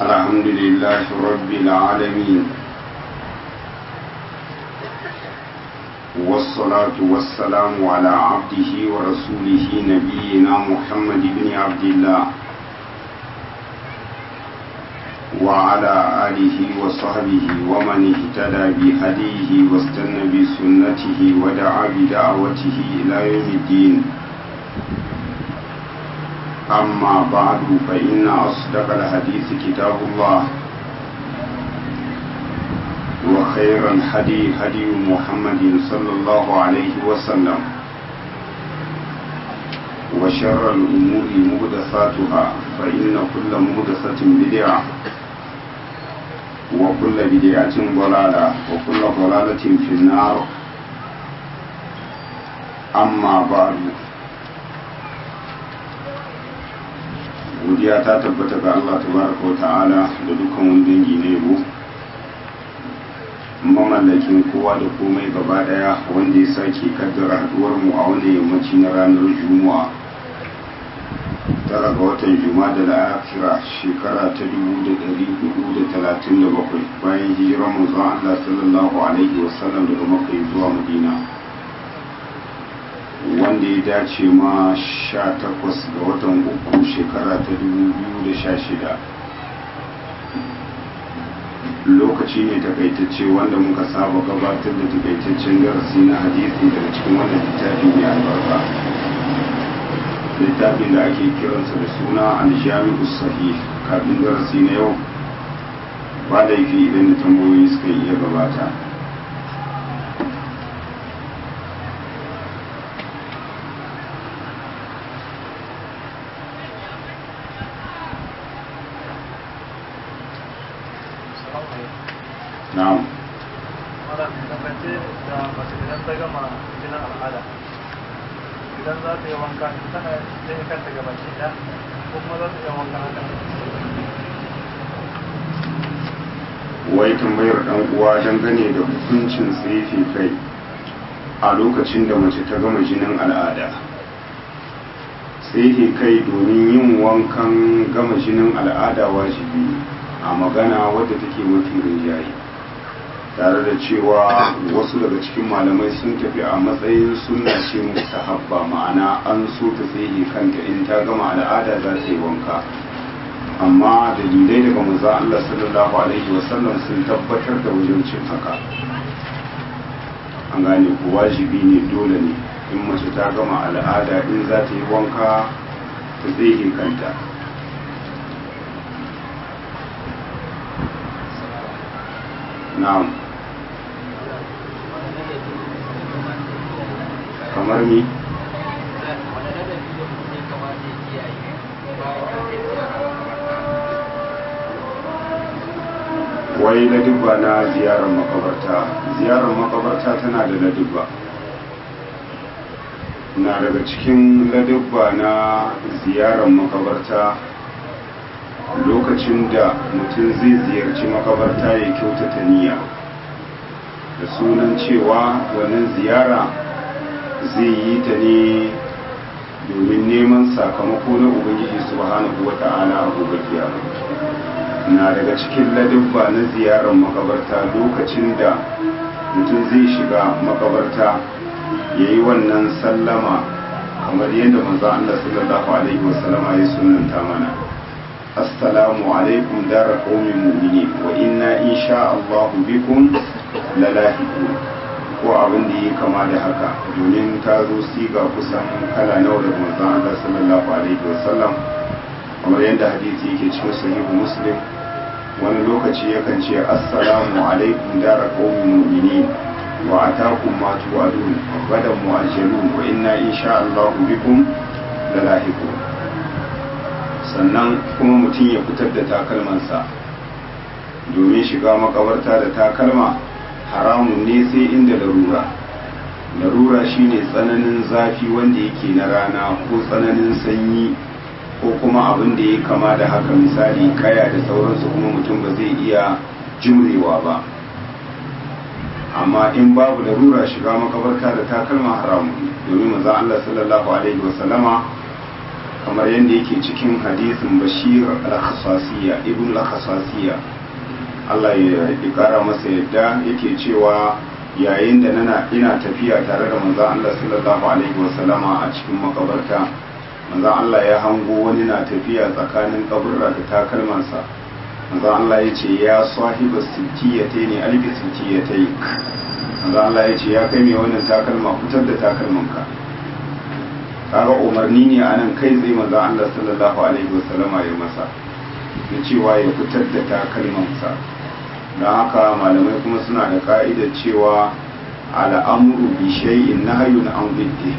الحمد لله رب العالمين والصلاة والسلام على عبده ورسوله نبينا محمد بن عبد الله وعلى آله وصحبه ومن اهتدى بهديه واستنى بسنته ودعا بدعوته إلى يوم الدين أما بعد فإن أصدق الحديث كتاب الله وخير الهدي هدي محمد صلى الله عليه وسلم وشر الأمور مهدثاتها فإن كل مهدثة بدعة وكل بدعة ضلالة وكل ضلالة في النار أما بعد godiya ta tabbata ga Allah tabaraka wa ta'ala da dukkan wani dangi na yabo mamallakin kowa da komai gaba daya wanda ya sake kaddara haduwar mu a wani yammaci na ranar juma'a tara ga watan juma'a da la'afira shekara ta dubu da dari hudu da talatin da bakwai bayan hijirar manzon Allah sallallahu alaihi wasallam daga makka zuwa madina wanda ya dace ma sha takwas ga watan uku shekara ta dubu biyu da sha shida lokaci ne takaitacce wanda muka saba gabatar da takaitaccen darasi na hadisi daga cikin wannan littafi mai albarka littafin da ake kiransa da suna aljami'u sahih kafin darasi na yau ba da yake idan da tambayoyi suka iya gabata na'am idan za ta yi wanka tana yin kanta gaba ki da ko kuma za ta yi wanka haka wai tambayar dan uwa dangane da hukuncin tsefe kai a lokacin da mace ta gama jinin al'ada tsefe kai domin yin wankan gama jinin al'ada wajibi a magana wadda take mafi rinjaye tare da cewa wasu daga cikin malamai sun tafi a matsayin sunna ce mustahabba ma'ana an so ta tsaye kanta in ta gama al'ada za ta yi wanka amma dalilai daga manzo Allah sallallahu alaihi wasallam sun tabbatar da wajibcin haka an gane ko wajibi ne dole ne in mace ta gama al'ada in za ta yi wanka ta tsaye kanta na'am kamar ni wai ladubba na ziyarar makabarta ziyarar makabarta tana da ladubba na daga cikin ladubba na ziyarar makabarta lokacin da mutum zai ziyarci makabarta ya kyautata niyya da sunan cewa wannan ziyara zai yi ta ne domin neman sakamako na ubangiji subhanahu wa ta'ala a gobe kiyama na daga cikin ladubba na ziyarar makabarta lokacin da mutum zai shiga makabarta ya yi wannan sallama kamar yadda manzo Allah sallallahu alaihi wasallama ya sunanta mana assalamu alaikum dara qaumin mu'minin wa inna insha Allah bikum lalahiqun ko abin da ya kama da haka domin ta zo siga kusan kala nawa da manzon Allah sallallahu alaihi wasallam kamar yadda hadisi yake cikin sahihu muslim wani lokaci yakan ce assalamu alaikum dara qaumin mu'minin wa atakum ma tu'adun gadan mu'ajjalun wa inna insha Allah bikum lalahiqun sannan kuma mutum ya fitar da takalmansa domin shiga makabarta da takalma haramun ne sai inda larura larura shine tsananin zafi wanda yake na rana ko tsananin sanyi ko kuma abin da ya kama da haka misali kaya da sauransu kuma mutum ba zai iya jimrewa ba amma in babu larura shiga makabarta da takalma haramun domin maza Allah sallallahu alaihi wasallama kamar yadda yake cikin hadisin bashir al-khasasiya ibn al-khasasiya Allah ya kara masa yadda yake cewa yayin da nana ina tafiya tare da manzon Allah sallallahu alaihi wasallama a cikin makabarta manzon Allah ya hango wani na tafiya tsakanin kaburra da takalmansa manzon Allah ya ce ya sahiba sittiyatai ne albi sittiyatai manzon Allah ya ce ya kai mai wannan takalma fitar da takalmanka kaga umarni ne anan kai zai manzon Allah sallallahu alaihi wasallama ya masa na cewa ya fitar da takalmansa don haka malamai kuma suna da ka'idar cewa al'amuru bi shay'in nahyun an bidde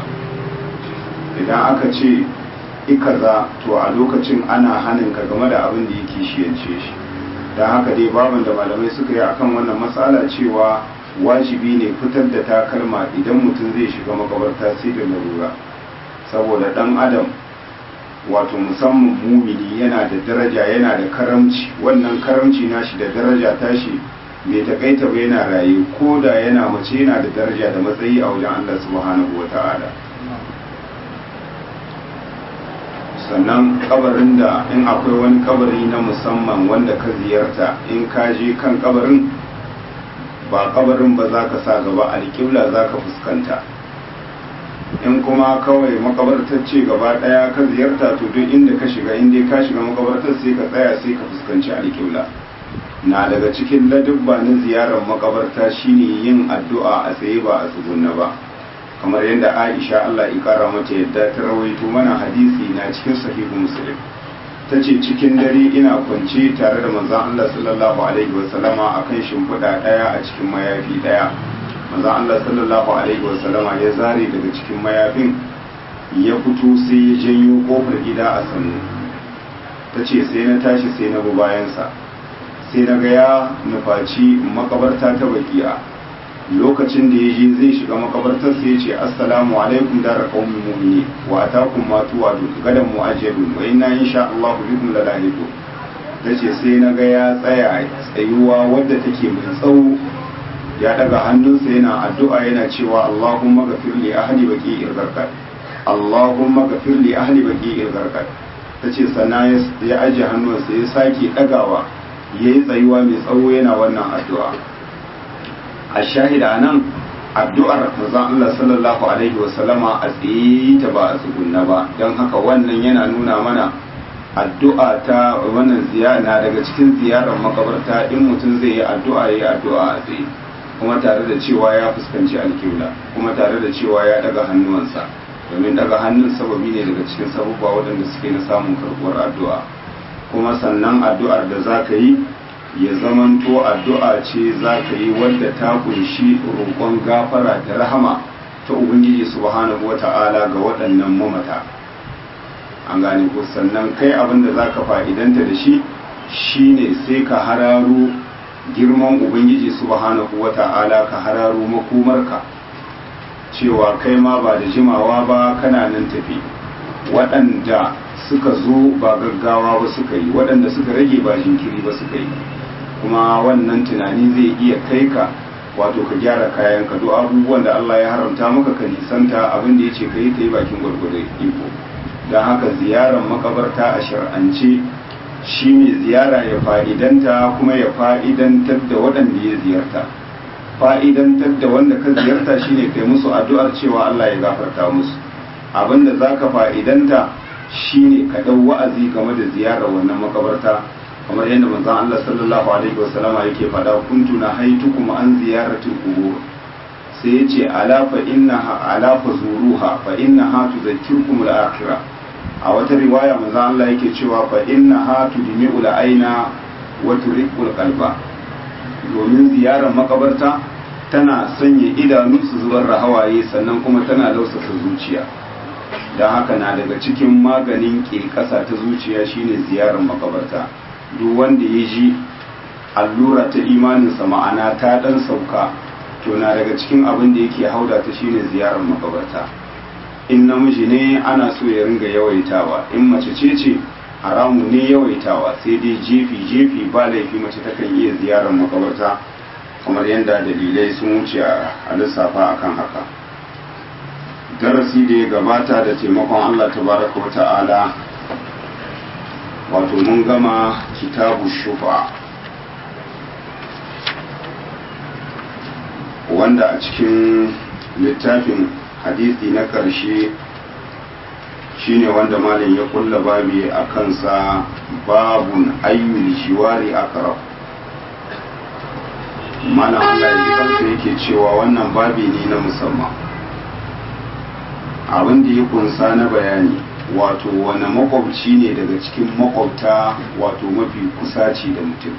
idan aka ce ikaza to a lokacin ana hanin ka game da abin da yake shiyance shi don haka dai baban da malamai suka yi akan wannan matsala cewa wajibi ne fitar da takalma idan mutum zai shiga makabarta sai da larura saboda dan adam wato musamman mumini yana da daraja yana da karamci wannan karamci nashi da daraja tashi bai takaita ba yana raye ko da yana mace yana da daraja da matsayi a wajen Allah subhanahu wa ta'ala sannan kabarin da in akwai wani kabari na musamman wanda ka ziyarta in ka je kan kabarin ba kabarin ba za ka sa gaba alƙibla za ka fuskanta in kuma kawai makabartar ce gaba daya ka ziyarta to duk inda ka shiga inda ka shiga makabartar sai ka tsaya sai ka fuskanci alƙibla na daga cikin ladubba na ziyarar makabarta shine yin addu'a a tsaye ba a tsugunna ba kamar yadda Aisha Allah ya kara mata yadda ta rawaito mana hadisi na cikin sahihu muslim ta ce cikin dare ina kwance tare da manzon Allah sallallahu alaihi wasallama akan shimfiɗa ɗaya a cikin mayafi ɗaya manzon Allah sallallahu alaihi wasallama ya zare daga cikin mayafin ya fito sai ya janyo kofar gida a sannu ta ce sai na tashi sai na bi bayansa sai na ga ya nufaci makabarta ta bakiya lokacin da ya je zai shiga makabartar sai ya ce assalamu alaikum dara qaumin mu'minin wa atakum ma tuwadu gadan mu'ajjadun wa inna insha Allah bikum lalahidu tace sai na ga ya tsaya tsayuwa wadda take mai tsawo ya daga hannunsa yana addu'a yana cewa Allahumma ghafir li ahli baqi irqat Allahumma ghafir li ahli baqi irqat tace sannan ya aje hannunsa ya sake dagawa yayi tsayuwa mai tsawo yana wannan addu'a a shahida nan addu'ar manzon Allah sallallahu alaihi wasallama a tsaye ta ba a tsugunna ba don haka wannan yana nuna mana addu'a ta wannan ziyara daga cikin ziyarar makabarta in mutum zai yi addu'a ya yi addu'a a tsaye kuma tare da cewa ya fuskanci alkiwla kuma tare da cewa ya daga hannuwansa domin daga hannun sababi ne daga cikin sabubba waɗanda suke na samun karɓuwar addu'a kuma sannan addu'ar da za ka yi ya zamanto addu'a ce za ka yi wadda ta kunshi roƙon gafara da rahama ta ubangiji subhanahu wa ta'ala ga waɗannan mamata an gane ko sannan kai abin da za ka fa'idanta da shi shine sai ka hararo girman ubangiji subhanahu wa ta'ala ka hararo makomarka cewa kai ma ba da jimawa ba kana nan tafi waɗanda suka zo ba gaggawa ba suka yi waɗanda suka rage ba jinkiri ba suka yi kuma wannan tunani zai iya kai ka wato ka gyara kayan ka duk abubuwan da Allah ya haramta maka ka nisanta abin da ya ce ka yi ka yi bakin gwargwadon iko don haka ziyarar makabarta a shar'ance shi ne ziyara ya fa'idanta kuma ya fa'idantar da waɗanda ya ziyarta fa'idantar da wanda ka ziyarta shine kai musu addu'ar cewa Allah ya gafarta musu abin da za ka fa'idanta shine ka ɗau wa'azi game da ziyarar wannan makabarta kamar yadda manzon Allah sallallahu alaihi wasallama yake faɗa kuntu na haitukum an ziyaratul qubur sai yace ala fa innaha ala fa zuruha fa innaha tudhakkirukum al-akhirah a wata riwaya manzon Allah yake cewa fa innaha tudmi'ul aina wa turiqul qalba domin ziyarar makabarta tana sanya idanu su zubar da hawaye sannan kuma tana lausasa zuciya don haka na daga cikin maganin ke ƙasa ta zuciya shine ziyarar makabarta duk wanda ya ji allura ta imaninsa ma'ana ta dan sauka to na daga cikin abin da yake hauda ta shine ziyarar makabarta in namiji ne ana so ya ringa yawaitawa in mace ce ce haramu ne yawaitawa sai dai jefi jefi ba laifi mace takan iya ziyarar makabarta kamar yadda dalilai sun wuce a lissafa akan haka darasi da ya gabata da taimakon Allah tabaraka wa ta'ala wato mun gama kitabu shufa wanda a cikin littafin hadisi na ƙarshe shine wanda malin ya kulla babi a kansa babun ayyul shiwari akarab malam Allah ya kansa yake cewa wannan babi ne na musamman abin da ya kunsa na bayani wato wani makwabci ne daga cikin makwabta wato mafi kusaci da mutum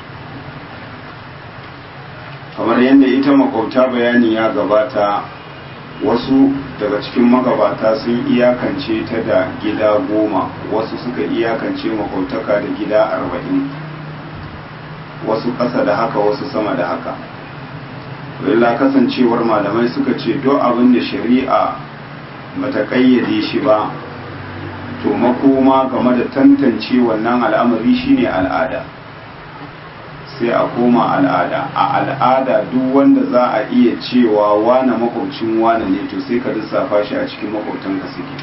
kamar yadda ita makwabta bayani ya gabata wasu daga cikin magabata sun iyakance ta da gida goma wasu suka iyakance makwabtaka da gida arba'in wasu ƙasa da haka wasu sama da haka illa kasancewar malamai suka ce duk abin da shari'a bata kayyade shi ba to makoma game da tantance wannan al'amari shine al'ada sai a koma al'ada a al'ada duk wanda za a iya cewa wane makwabcin wane ne to sai ka lissafa shi a cikin makwabtanka suke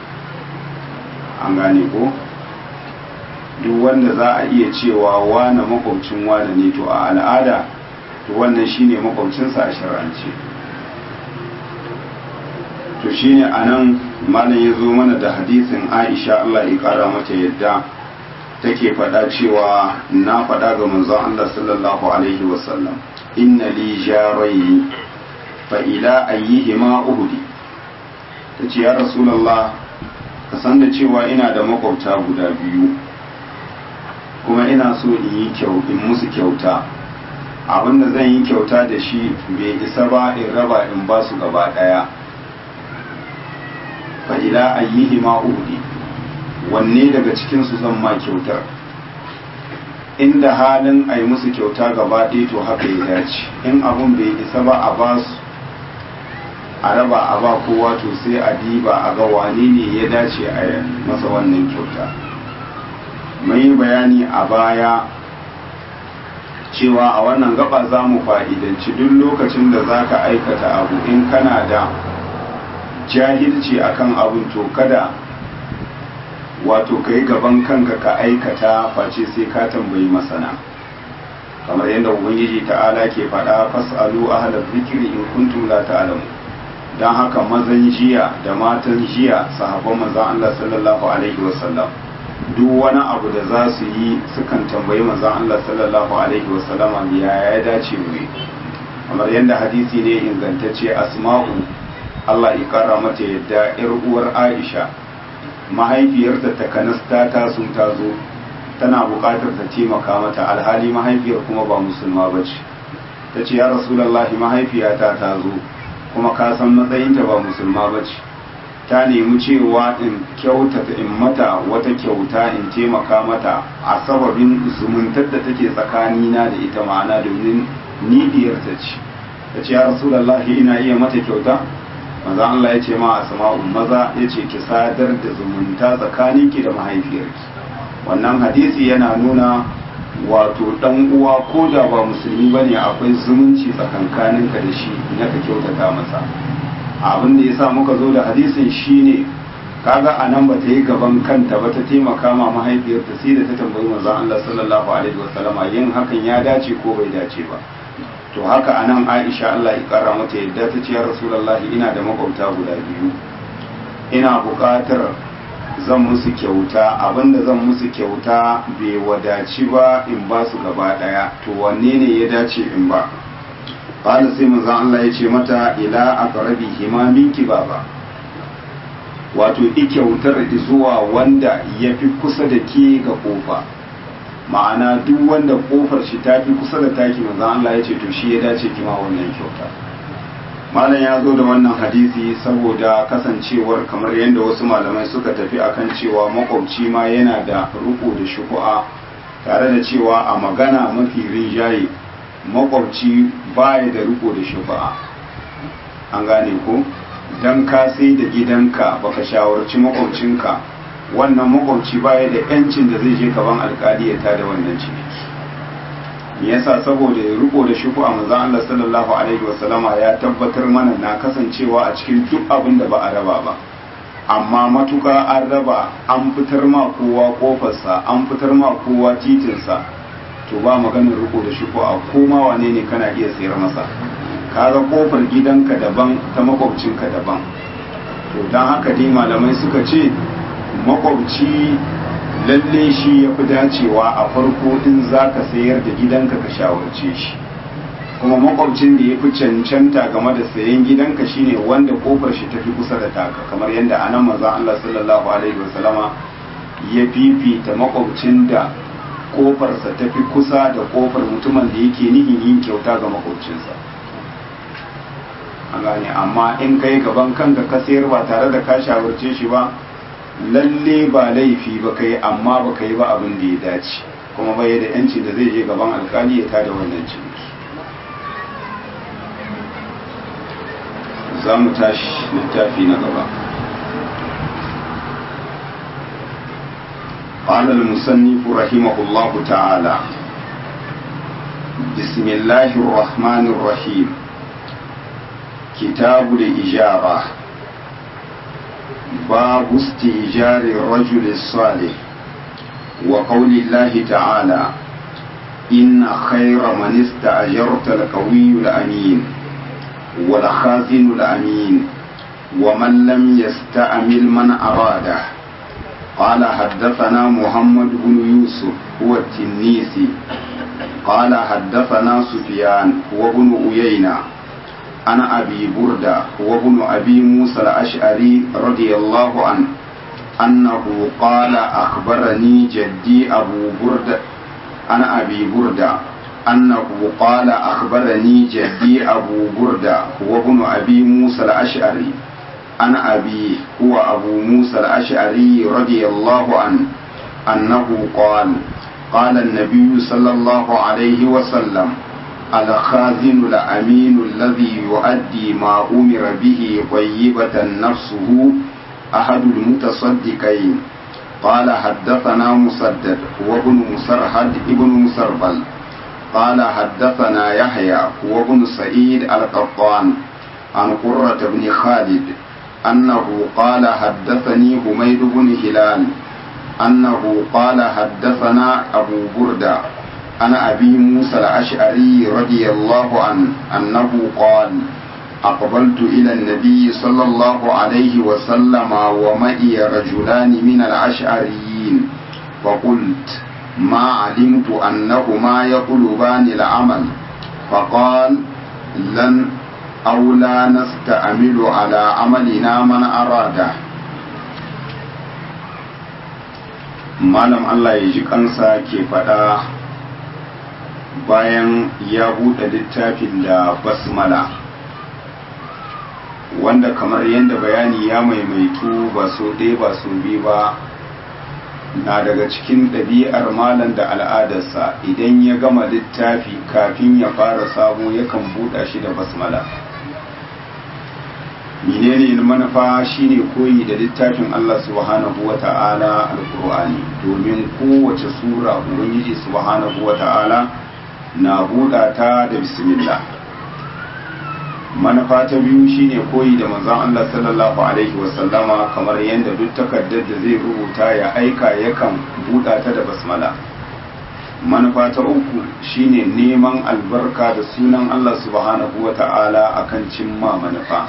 an gane ko duk wanda za a iya cewa wane makwabcin wane ne to a al'ada to wannan shine makwabcinsa a shar'ance to shine anan malam ya zo mana da hadisin aisha Allah ya kara mata yadda take faɗa cewa na faɗa ga manzon Allah sallallahu alaihi wasallam inna li jarai fa ila ayyihima uhdi tace ya rasulullah ka san da cewa ina da makwabta guda biyu kuma ina so in yi kyau in musu kyauta abinda zan yi kyauta da shi bai isa ba in raba in ba su gaba ɗaya fa ila ayyihima uhdi wanne daga cikinsu zan ma kyautar inda halin a yi musu kyauta gaba ɗaya to haka ya dace in abun bai isa ba a ba su a raba a ba kowa to sai a diba a ga wane ne ya dace a masa wannan kyauta mai bayani a baya cewa a wannan gaba za mu fa'idanci duk lokacin da za ka aikata abu in kana da jahilci akan abun to kada wato ka yi gaban kanka ka aikata face sai ka tambayi masana kamar yadda ubangiji ta'ala ke faɗa fas'alu ahla zikri in kuntum la ta'lamu dan haka mazan jiya da matan jiya sahabban manzon Allah sallallahu alaihi wasallam duk wani abu da za su yi sukan tambayi manzon Allah sallallahu alaihi wasallam ya ya dace mu kamar yadda hadisi ne ingantacce asma'u Allah ya kara mata yadda yar uwar Aisha mahaifiyarta ta kanasta ta sun ta zo tana buƙatar ta taimaka mata alhali mahaifiyar kuma ba musulma ba ce ta ce ya rasulallahi mahaifiyata ta zo kuma ka san matsayinta ba musulma ba ce ta nemi cewa in kyautata in mata wata kyauta in taimaka mata a sababin zumuntar da take tsakanina da ita ma'ana domin ni diyarta ce ta ce ya rasulallahi ina iya mata kyauta maza Allah ya ce ma asma'u maza ya ce ki sadar da zumunta tsakaninki da mahaifiyarki wannan hadisi yana nuna wato dan uwa ko da ba musulmi bane akwai zumunci tsakankaninka da shi na ka kyautata masa abin da yasa muka zo da hadisin shine kaga anan ba ta yi gaban kanta ba ta taimaka ma mahaifiyarta sai da ta tambayi manzon Allah sallallahu alaihi wasallama yin hakan ya dace ko bai dace ba to haka anan aisha Allah ya kara mata yadda ta ce ya rasulullahi ina da makwabta guda biyu ina buƙatar zan musu kyauta abinda zan musu kyauta bai wadaci ba in ba su gaba ɗaya to wanne ne ya dace in ba qala sai manzon Allah ya ce mata ila aqrabi hima minki baba wato ikyautar zuwa wanda ya fi kusa da ke ga kofa ma'ana duk wanda kofar shi ta fi kusa da taki manzon Allah ya ce to shi ya dace kima wannan kyauta malam ya zo da wannan hadisi saboda kasancewar kamar yadda wasu malamai suka tafi akan cewa makwabci ma yana da ruku da shuku'a tare da cewa a magana mafi rinjaye makwabci baya da riko da shufa'a an gane ko dan ka sai da gidanka baka shawarci makwabcinka wannan makwabci baya da yancin da zai je gaban alkali ya tada wannan ciniki me yasa saboda ya riko da shuku a manzon Allah sallallahu alaihi wasallama ya tabbatar mana na kasancewa a cikin duk abin da ba a raba ba amma matuka an raba an fitar ma kowa kofarsa an fitar ma kowa titinsa to ba maganin riko da shuku a koma wane ne kana iya sayar masa kaga kofar gidanka daban ta makwabcinka daban to don haka dai malamai suka ce makwabci lalle shi ya fi dacewa a farko in za ka sayar da gidanka ka shawarce shi kuma makwabcin da ya fi cancanta game da sayan gidanka shine wanda kofar shi tafi kusa da taka kamar yadda anan maza Allah sallallahu alaihi wasallama ya fifita makwabcin da kofarsa tafi kusa da kofar mutumin da yake nihin yin kyauta ga makwabcinsa an gane amma in kai gaban kanka ka sayar ba tare da ka shawarce shi ba lalle ba laifi ba kai amma ba kai ba abin da ya dace kuma bai da yanci da zai je gaban alkali ya tada wannan ciniki za mu tashi littafi na gaba قال المصنف رحمه الله تعالى بسم الله الرحمن الرحيم كتاب الإجارة باب استئجار الرجل الصالح وقول الله تعالى إن خير من استأجرت القوي الأمين والخازن الأمين ومن لم يستأمل من أراده قال حدثنا محمد بن يوسف هو التنيسي قال حدثنا سفيان هو بن أيينة أنا أبي بردة وابن أبي موسى الأشعري رضي الله عنه أنه قال أخبرني جدي أبو بردة أنا أبي بردة أنه قال أخبرني جدي أبو بردة وابن أبي موسى الأشعري أنا أبي هو أبو موسى الأشعري رضي الله عنه أنه قال قال النبي صلى الله عليه وسلم الخازن الأمين الذي يؤدي ما أمر به طيبة نفسه أحد المتصدقين قال حدثنا مسدد وابن مسرهد ابن مسربل قال حدثنا يحيى وابن سعيد القطان عن قرة بن خالد أنه قال حدثني حميد بن هلال أنه قال حدثنا أبو بردة أنا أبي موسى الأشعري رضي الله عنه أنه قال أقبلت إلى النبي صلى الله عليه وسلم ومئي رجلان من الأشعريين فقلت ما علمت أنهما يطلبان العمل فقال لن أو لا نستعمل على عملنا من أراده malam Allah ya ji kansa ke faɗa bayan ya buɗe littafin da basmala wanda kamar yadda bayani ya maimaitu ba so ɗaya ba so biyu ba na daga cikin ɗabi'ar malam da al'adarsa idan ya gama littafi kafin ya fara sabo yakan buɗa shi da basmala menene manufa shine koyi da littafin Allah subhanahu wa ta'ala alkur'ani domin kowace sura ubangiji subhanahu wa ta'ala na buɗa ta da bismillah manufa ta biyu shine koyi da manzon Allah sallallahu alaihi wasallama kamar yadda duk takardar da zai rubuta ya aika yakan buɗa ta da basmala manufa ta uku shine neman albarka da sunan Allah subhanahu wa ta'ala akan cimma manufa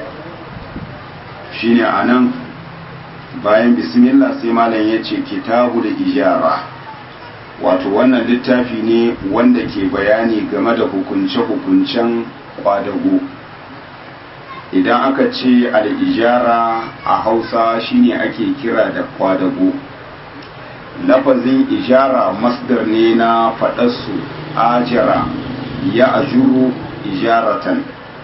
shine anan bayan bismillah sai malam ya ce kitabu da ijara wato wannan littafi ne wanda ke bayani game da hukunce-hukuncen kwadago idan aka ce al'ijara a hausa shine ake kira da kwadago lafazin ijara masdar ne na faɗarsu ajara ya ajuru ijaratan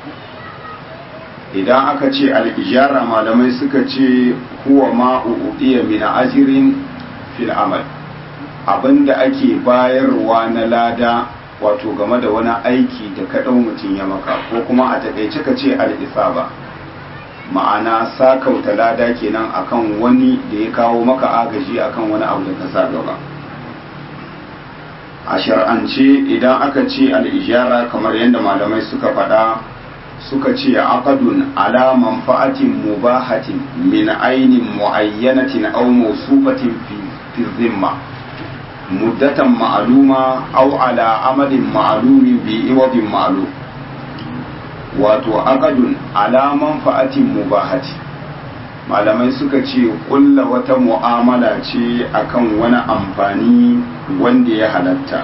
idan aka ce al'ijara malamai suka ce huwa ma'u'udiya min ajirin fil amal abinda ake bayarwa na lada wato game da wani aiki da kaɗau mutum ya maka ko kuma a taƙaice ka ce al'isaba ma'ana sakauta lada kenan akan wani da ya kawo maka agaji akan wani abu da ka sa gaba a shar'ance idan aka ce al'ijara kamar yadda malamai suka faɗa suka ce aqadun ala manfa'atin mubahatin min ainin muayyanatin aw mawsufatin fi zimma muddatan ma'luma aw ala amalin ma'lumin bi iwadin ma'lum wato aqadun ala manfa'atin mubahati malamai suka ce kulla wata mu'amala ce akan wani amfani wanda ya halatta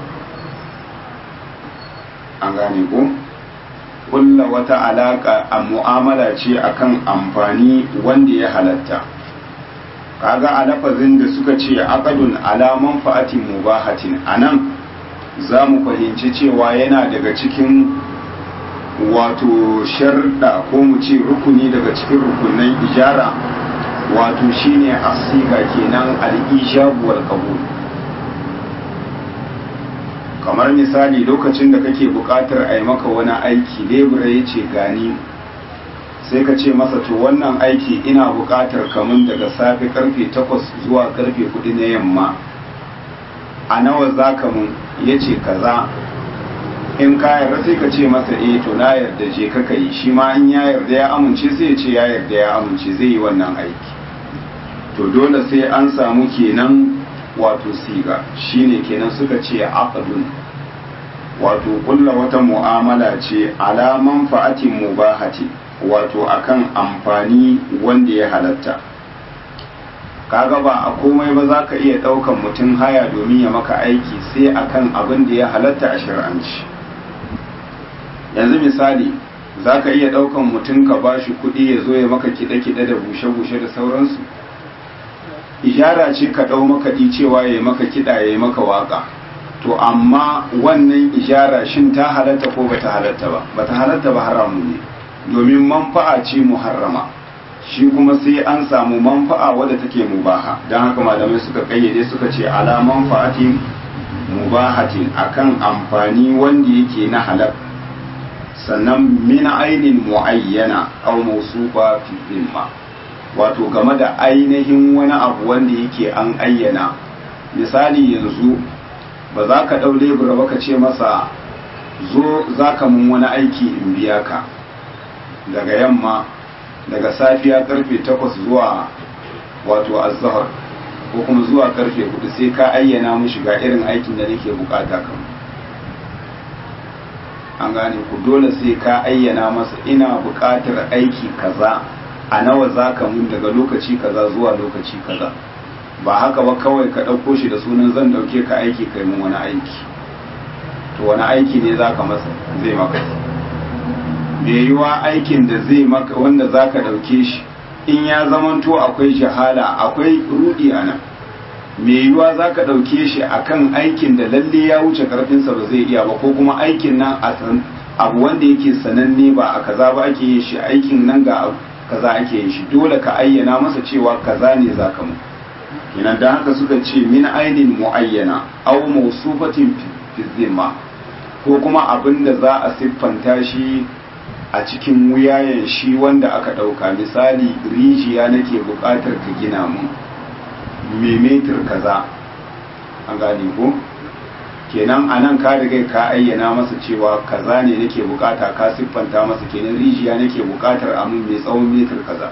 an gane ko kulla wata alaka a mu'amala ce akan amfani wanda ya halatta kaga a lafazin da suka ce aqadun ala manfa'atin mubahatin anan za mu fahimci cewa yana daga cikin wato sharda ko mu ce rukuni daga cikin rukunan ijara wato shine asiga kenan al-ijabu wal qabul kamar misali lokacin da kake buƙatar a yi maka wani aiki lebura ya ce gani sai ka ce masa to wannan aiki ina buƙatar kamun daga safe karfe 8 zuwa karfe 4 na yamma a nawa za ka mun ya ce kaza in ka yarda sai ka ce masa eh to na yarda je ka yi shi ma in ya yarda ya amince sai ya ce ya yarda ya amince zai yi wannan aiki to dole sai an samu kenan wato siga shine kenan suka ce aqdun wato kulla wata mu'amala ce ala manfa'atin mubahati wato akan amfani wanda ya halatta kaga ba a komai ba za ka iya ɗaukan mutum haya domin ya maka aiki sai akan abin da ya halatta a shari'anci yanzu misali za ka iya ɗaukan mutum ka ba shi kuɗi ya zo ya maka kiɗe-kiɗe da bushe-bushe da sauransu ijara ce ka ɗau makaɗi cewa ya yi maka kiɗa ya yi maka waƙa to amma wannan ijara shin ta halatta ko bata halatta ba bata halatta ba haramu ne domin manfa'a ce muharrama shi kuma sai an samu manfa'a wadda take mubaha don haka malamai suka kayyade suka ce ala manfa'atin mubahatin akan amfani wanda yake na halal sannan min ainin muayyana aw mawsufa fi dhimma wato game da ainihin wani abu wanda yake an ayyana misali yanzu ba za ka ɗau lebura ba ka ce masa zo za ka mun wani aiki in biya ka daga yamma daga safiya karfe takwas zuwa wato azahar ko kuma zuwa karfe hudu sai ka ayyana mu shiga irin aikin da nake bukata kan an gane ku dole sai ka ayyana masa ina bukatar aiki kaza a nawa za ka mun daga lokaci kaza zuwa lokaci kaza ba haka ba kawai ka ɗauko shi da sunan zan ɗauke ka aiki kai mun wani aiki to wani aiki ne za ka masa zai maka da yiwa aikin da zai maka wanda za ka ɗauke shi in ya zamanto akwai jahala akwai rudi a nan mai yiwa za ka ɗauke shi akan aikin da lalle ya wuce ƙarfinsa ba zai iya ba ko kuma aikin nan a abu wanda yake sananne ba a kaza ba ake yin shi aikin nan ga kaza ake yin shi dole ka ayyana masa cewa kaza ne za ka mu kenan da haka suka ce min ainin muayyana aw mawsufatin fi zimma ko kuma abin da za a siffanta shi a cikin wuyayen shi wanda aka ɗauka misali rijiya nake buƙatar ka gina mun memetir kaza an gane ko kenan a nan ka riga ka ayyana masa cewa kaza ne nake bukata ka siffanta masa kenan rijiya nake buƙatar a mun mai tsawon metir kaza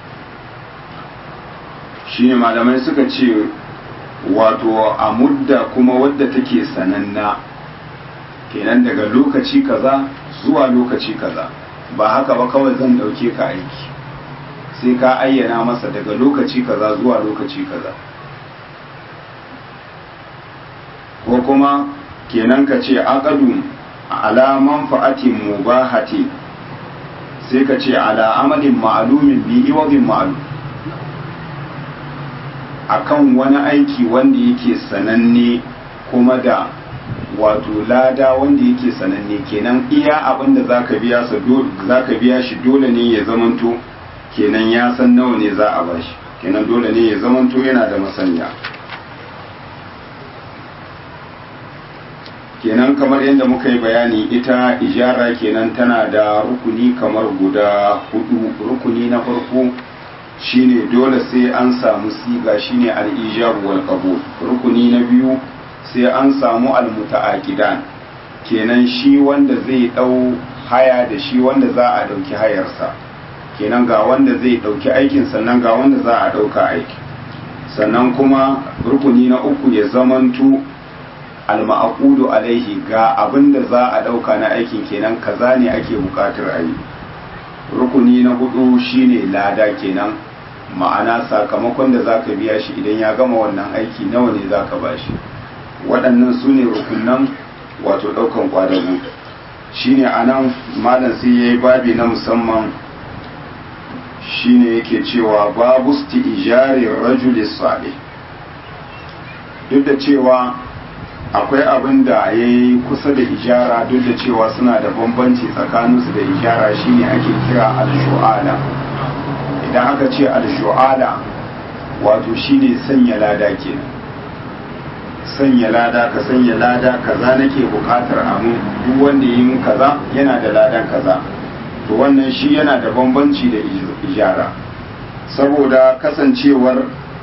shine malamai suka ce wato a mudda kuma wadda take sananna kenan daga lokaci kaza zuwa lokaci kaza ba haka ba kawai zan dauke ka aiki sai ka ayyana masa daga lokaci kaza zuwa lokaci kaza ko kuma kenan ka ce aqadu ala manfa'atin mubahati sai ka ce ala amalin ma'lumin bi iwadin ma'lum akan wani aiki wanda yake sananne kuma da wato lada wanda yake sananne kenan iya abin da zaka biya sa zaka biya shi dole ne ya zamanto kenan ya san nawa ne za a bashi kenan dole ne ya zamanto yana da masaniya kenan kamar yadda muka yi bayani ita ijara kenan tana da rukuni kamar guda hudu rukuni na farko shine dole sai an samu siga shine al-ijab wal qabul rukuni na biyu sai an samu almuta'aqidan kenan shi wanda zai dau haya da shi wanda za a dauki hayarsa kenan ga wanda zai dauki aikin sannan ga wanda za a dauka aiki sannan kuma rukuni na uku ya zamantu alma'aqudu alaihi ga abinda za a dauka na aikin kenan kaza ne ake bukatar ayi rukuni na hudu shine lada kenan ma'ana sakamakon da zaka biya shi idan ya gama wannan aiki nawa ne zaka bashi waɗannan su ne rukunan wato ɗaukan kwadago shine anan malam sai yayi babi na musamman shine yake cewa babu ijari rajuli salih duk da cewa akwai abin da ya yi kusa da ijara duk da cewa suna da bambanci tsakaninsu da ijara shine ake kira al-shu'ala idan aka ce al-shu'ala wato shine sanya lada kenan sanya lada ka sanya lada kaza nake bukatar amu duk wanda yi kaza yana da ladan kaza to wannan shi yana da bambanci da ijara saboda kasancewar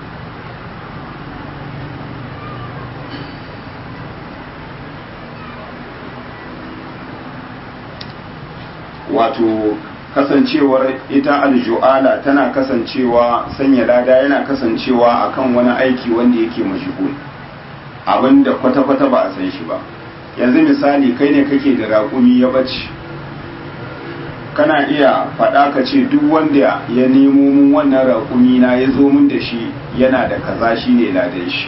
wato kasancewar ita aljuala tana kasancewa sanya lada yana kasancewa akan wani aiki wanda yake mashigul abinda kwata-kwata ba a san shi ba yanzu misali kai ne kake da raƙumi ya bace kana iya faɗa ka ce duk wanda ya nemo mun wannan raƙumi na ya zo mun da shi yana da kaza shi ne ladan shi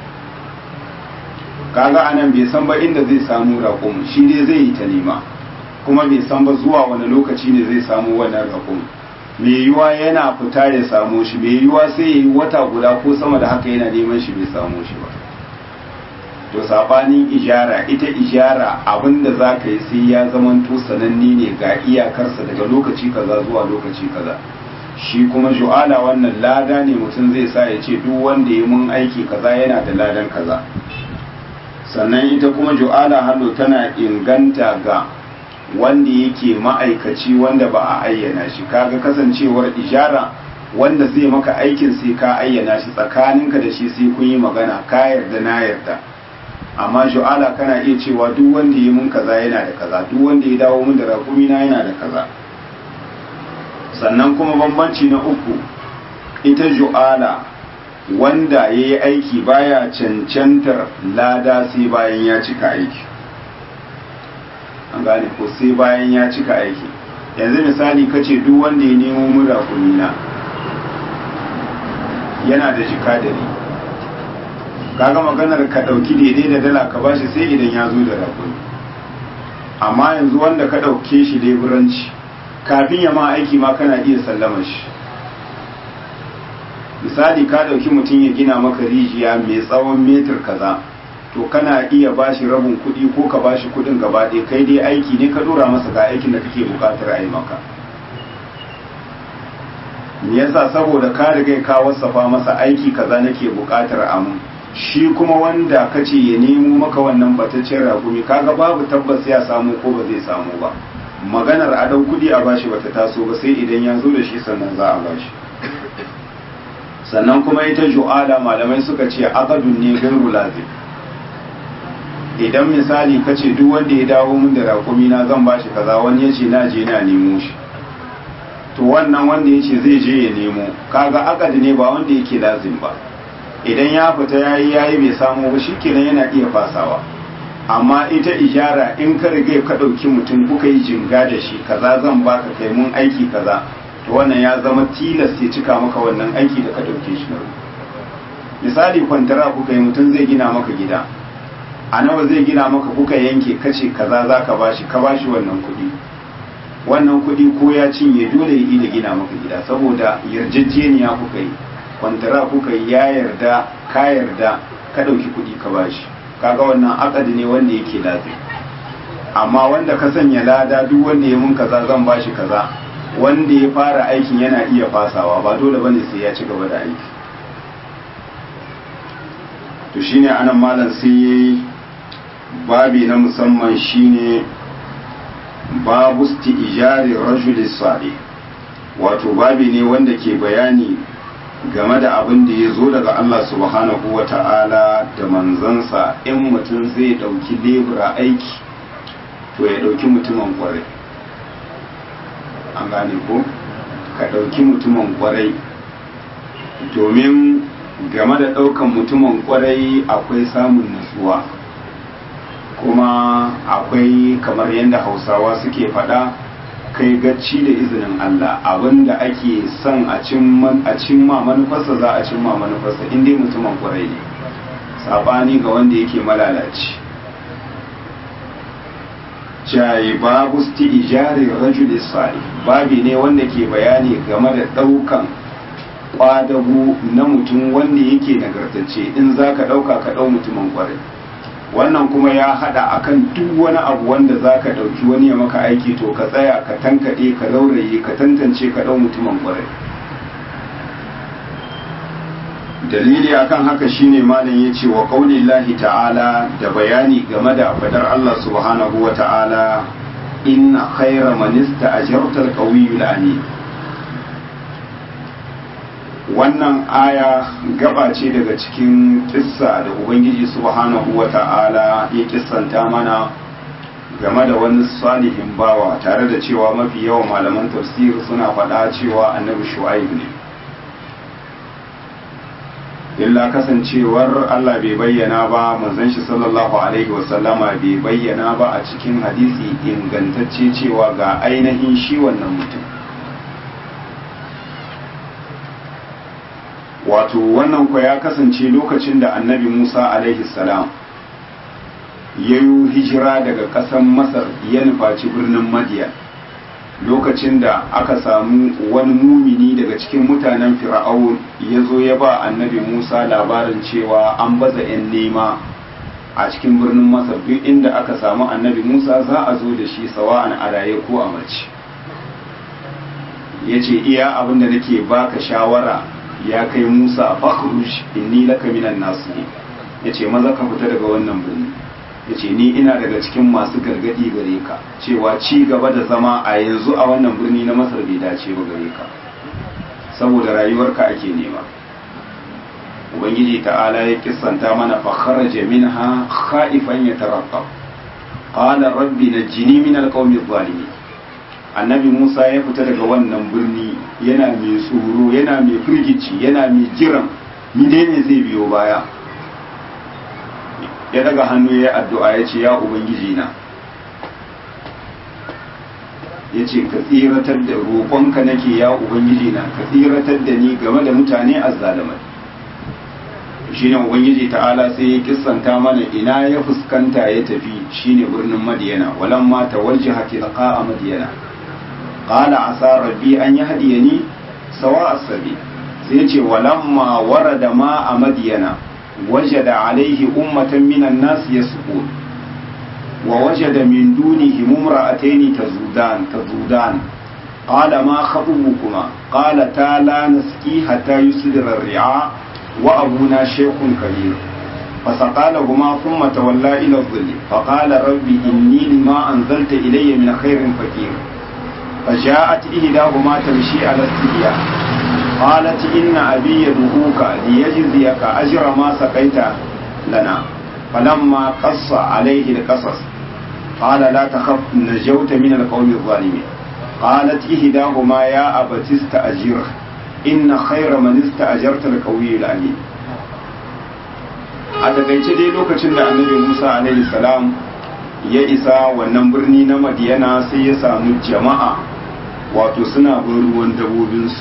kaga anan bai san ba inda zai samu raƙumi shi dai zai yi ta nema kuma bai san ba zuwa wani lokaci ne zai samu wannan raƙumi mai yiwa yana fita ya samu shi mai yiwa sai ya yi wata guda ko sama da haka yana neman shi bai samu shi ba to sabanin ijara ita ijara abinda za ka yi sai ya zamanto sananne ne ga iyakarsa daga lokaci kaza zuwa lokaci kaza shi kuma ju'ala wannan lada ne mutum zai sa ya ce duk wanda ya mun aiki kaza yana da ladan kaza sannan ita kuma ju'ala hannu tana inganta ga wanda yake ma'aikaci wanda ba a ayyana shi kaga kasancewar ijara wanda zai maka aikin sai ka ayyana shi tsakaninka da shi sai kun yi magana ka yarda na yarda amma ju'ala kana iya cewa duk wanda ya mun kaza yana da kaza duk wanda ya dawo mun da rakumi na yana da kaza sannan kuma bambanci na uku ita ju'ala wanda ya yi aiki baya cancantar lada sai bayan ya cika aiki an gane ko sai bayan ya cika aiki yanzu misali kace duk wanda ya nemo mun rakumi na yana da jika da ni kaga maganar ka ɗauki daidai da dala ka bashi sai idan ya zo da rakuni amma yanzu wanda ka ɗauke shi leburanci kafin ya ma aiki ma kana iya sallama shi misali ka ɗauki mutum ya gina maka rijiya mai tsawon metir kaza to kana iya bashi rabin kuɗi ko ka bashi kuɗin gaba ɗaya kai dai aiki ne ka ɗora masa ga aikin da kake buƙatar a yi maka me yasa saboda ka riga ka wasafa masa aiki kaza nake buƙatar amu shi kuma wanda ka ce ya nemo maka wannan bataccen ragumi kaga babu tabbas ya samu ko ba zai samu ba maganar a dau kudi a bashi bata taso ba sai idan ya zo da shi sannan za a bashi sannan kuma ita ju'ala malamai suka ce aqadun ne gairu lazim idan misali ka ce duk wanda ya dawo min da rakumi na zan bashi kaza wani ya ce na je na nemo shi to wannan wanda ya ce zai je ya nemo kaga akadi ne ba wanda yake lazim ba idan ya fita yayi yayi bai samu ba shikenan yana iya fasawa amma ita ijara in ka riga ka dauki mutum kuka yi jinga da shi kaza zan baka kai mun aiki kaza to wannan ya zama tilas ya cika maka wannan aiki da ka dauke shi na misali kwantara kuka yi mutum zai gina maka gida a nawa zai gina maka kuka yanke kace kaza za ka bashi ka bashi wannan kuɗi wannan kuɗi ko ya cinye dole ya yi da gina maka gida saboda yarjejeniya kuka yi kwantara kuka ya yarda ka yarda ka ɗauki kuɗi ka bashi kaga wannan akadi ne wanda yake lafi amma wanda ka sanya lada duk wanda ya mun kaza zan bashi kaza wanda ya fara aikin yana iya fasawa ba dole bane sai ya ci gaba da aiki to shine anan malam sai yayi babi na musamman shine babu ijari rajuli salih wato babi ne wanda ke bayani game da abin da ya zo daga Allah subhanahu wa ta'ala da manzansa in mutum zai ɗauki lebura aiki to ya ɗauki mutumin kwarai an gane ko ka ɗauki mutumin kwarai domin game da ɗaukan mutumin kwarai akwai samun nutsuwa kuma akwai kamar yadda hausawa suke faɗa kai gacci da izinin Allah abinda ake son a cimma manufarsa za a cimma manufarsa inda mutumin kwarai ne sabani ga wanda yake malalaci jayi babu sti ijari rajul salih babi ne wanda ke bayani game da daukan kwadago na mutum wanda yake nagartacce in za ka dauka ka dau mutumin kwarai wannan kuma ya hada akan duk wani abu wanda za ka ɗauki wani ya maka aiki to ka tsaya ka tankaɗe ka lauraye ka tantance ka ɗau mutumin ƙwarai dalili akan haka shine malam ya ce wa ƙaunillahi ta'ala da bayani game da fadar Allah subhanahu wa ta'ala inna khaira manista ajartar ƙauyul amin wannan aya gaba ce daga cikin kissa da ubangiji subhanahu wa ta'ala ya kissanta mana game da wani salihin bawa tare da cewa mafi yawan malaman tafsir suna faɗa cewa annabi shu'aib ne illa kasancewar Allah bai bayyana ba manzon shi sallallahu alaihi wasallama bai bayyana ba a cikin hadisi ingantacce cewa ga ainihin shi wannan mutum wato wannan kwa ya kasance lokacin da annabi musa alaihi salam ya yi hijira daga ƙasar masar ya nufaci birnin madiyan lokacin da aka samu wani mumini daga cikin mutanen fir'aun ya zo ya ba annabi musa labarin cewa an baza 'yan nema a cikin birnin masar duk inda aka samu annabi musa za a zo da shi sawa'an a raye ko a mace ya ce iya abin da nake baka shawara ya kai Musa fakhruj inni laka minan nasihin yace maza ka fita daga wannan birni yace ni ina daga cikin masu gargadi gare ka cewa ci gaba da zama a yanzu a wannan birni na Masar bai dace ba gare ka saboda rayuwarka ake nema ubangiji ta'ala ya kissanta mana fa kharaja minha khaifan yataraqqab qala rabbi najjini min alqawmi adh-dhalimin annabi Musa ya fita daga wannan birni yana mai tsoro yana mai firgici yana mai jiran ni dai ne zai biyo baya ya daga hannu ya addu'a ya ce ya ubangiji na ya ce ka tsiratar da roƙonka nake ya ubangiji na ka tsiratar da ni game da mutane azzalamai shine ubangiji ta'ala sai ya kissanta mana ina ya fuskanta ya tafi shine birnin madiyana walamma tawajjaha tilqa madiyana qala asa rabbi an yahdiyani sawa as-sabil sai ce walamma warada ma a madiyana wajada alaihi ummatan minan nas yasqun wa wajada min dunihim imra'atayn tazudan tazudan qala ma khatubukuma qala ta la nasqi hatta yusdira ar-ri'a wa abuna shaykhun kabir فسقى لهما ثم تولى إلى الظل فقال ربي إني لما أنزلت إلي من خير فقير فجاءت إحداهما تمشي على استحياء قالت إن أبي يدعوك ليجزيك أجر ما سقيت لنا فلما قص عليه القصص قال لا تخف نجوت من القوم الظالمين قالت إحداهما يا أبت استأجره إن خير من استأجرت القوي الأمين a takaice dai lokacin da annabi musa alaihi salam ya isa wannan birni na madiyana sai ya samu jama'a wato suna bin ruwan dabobinsu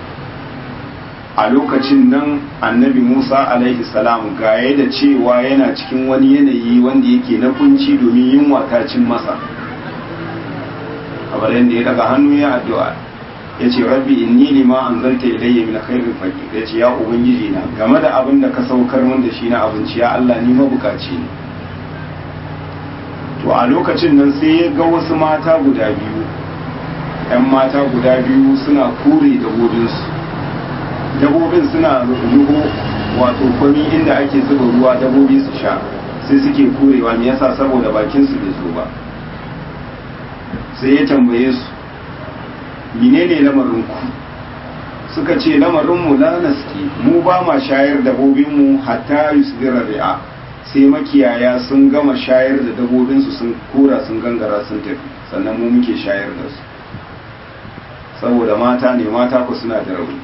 a lokacin nan annabi musa alaihi salam gaye da cewa yana cikin wani yanayi wanda yake na kunci domin yunwa ta cin masa kamar yadda ya daga hannu ya addu'a ya ce rabbi inni lima anzalta ilayya min khairin faqir ya ce ya ubangiji na game da abin da ka saukar min da shi na abinci ya Allah ni mabukaci ne to a lokacin nan sai ya ga wasu mata guda biyu ‘yan mata guda biyu suna kure dabobinsu dabobin suna ruhu wato kwami inda ake zuba ruwa dabobi su sha sai suke kurewa me yasa saboda bakinsu bai zo ba sai ya tambaye su menene lamarin ku suka ce lamarinmu la naski mu ba ma shayar dabobinmu hatta yusdira ri'a sai makiyaya sun gama shayar da dabobinsu sun kura sun gangara sun tafi sannan mu muke shayar da su saboda mata ne mata ku suna da rauni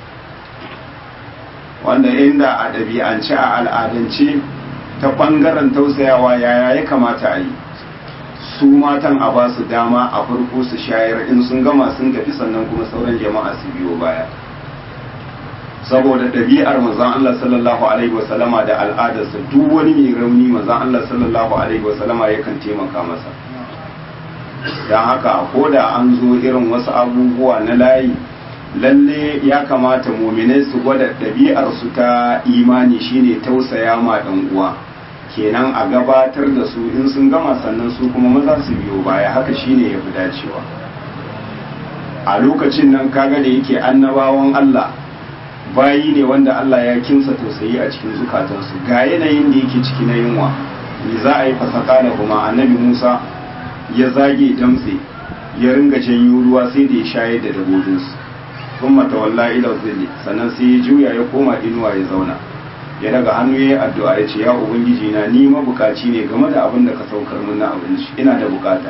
wanda inda a ɗabi'ance a al'adance ta ɓangaren tausayawa yaya ya kamata a yi su matan a ba su dama a farko su shayar in sun gama sun tafi sannan kuma sauran jama'a su biyo baya saboda ɗabi'ar manzon Allah sallallahu alaihi wasallama da al'adarsa duk wani mai rauni manzon Allah sallallahu alaihi wasallama yakan taimaka masa don haka ko da an zo irin wasu abubuwa na layi lalle ya kamata muminai su gwada ɗabi'ar su ta imani shine tausaya ma ɗan uwa kenan a gabatar da su in sun gama sannan su kuma maza su biyo baya haka shine ya fi dacewa a lokacin nan kaga da yake annabawan Allah bayi ne wanda Allah ya kimsa tausayi a cikin zukatansu ga yanayin da yake ciki na yunwa me za a yi fasaka da kuma annabi Musa ya zage damtse ya ringa janyo ruwa sai da ya shayar da dabobinsu sun matawalla ila zilli sannan sai ya juya ya koma inuwa ya zauna ya daga hannu ya yi addu'a ya ce ya ubangiji na ni mabukaci ne game da abin da ka saukar min na abinci ina da bukata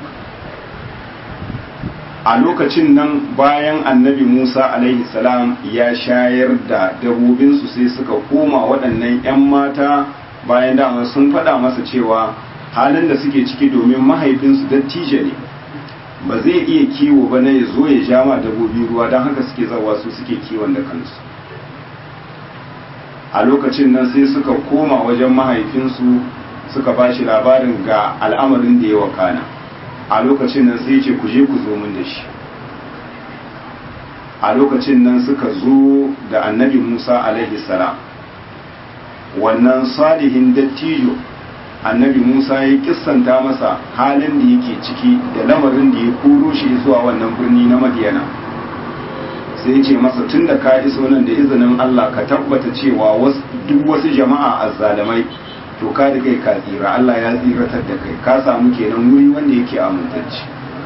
a lokacin nan bayan annabi musa alaihi salam ya shayar da dabobinsu sai suka koma waɗannan 'yan mata bayan dama sun faɗa masa cewa halin da suke ciki domin mahaifinsu dattijo ne ba zai iya kiwo ba na ya zo ya ja ma dabobi ruwa don haka suke zawa su suke kiwon da kansu a lokacin nan sai suka koma wajen mahaifinsu suka ba shi labarin ga al'amarin da ya wakana a lokacin nan sai ce ku je ku zo min da shi a lokacin nan suka zo da annabi musa alaihi salam wannan salihin dattijo annabi musa ya kissanta masa halin da yake ciki da lamarin da ya koro shi zuwa wannan birni na madiyana sai ce masa tun da ka iso nan da izinin allah ka tabbata cewa duk wasu jama'a azzalamai to ka da kai ka tsira allah ya tsiratar da kai ka samu kenan wuri wanda yake amintacci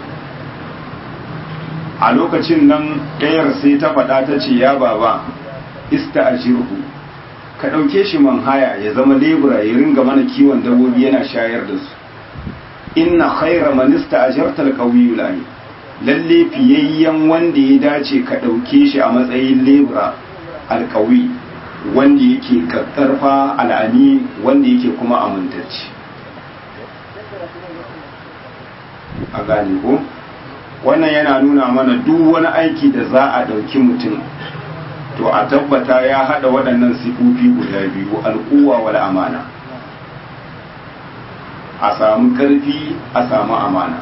a lokacin nan ɗayar sai ta faɗa ta ce ya baba ista a ka ɗauke shi man haya ya zama lebura ya ringa mana kiwon dabbobi yana shayar da su inna khaira manista a jartar ƙauyi lami lalle fiyayyen wanda ya dace ka ɗauke shi a matsayin lebura alƙawi wanda yake ƙarƙarfa al'ani wanda yake kuma amintacci a gane ko wannan yana nuna mana duk wani aiki da za a ɗauki mutum to a tabbata ya haɗa waɗannan sifofi guda biyu al'uwa wal amana a samu ƙarfi a samu amana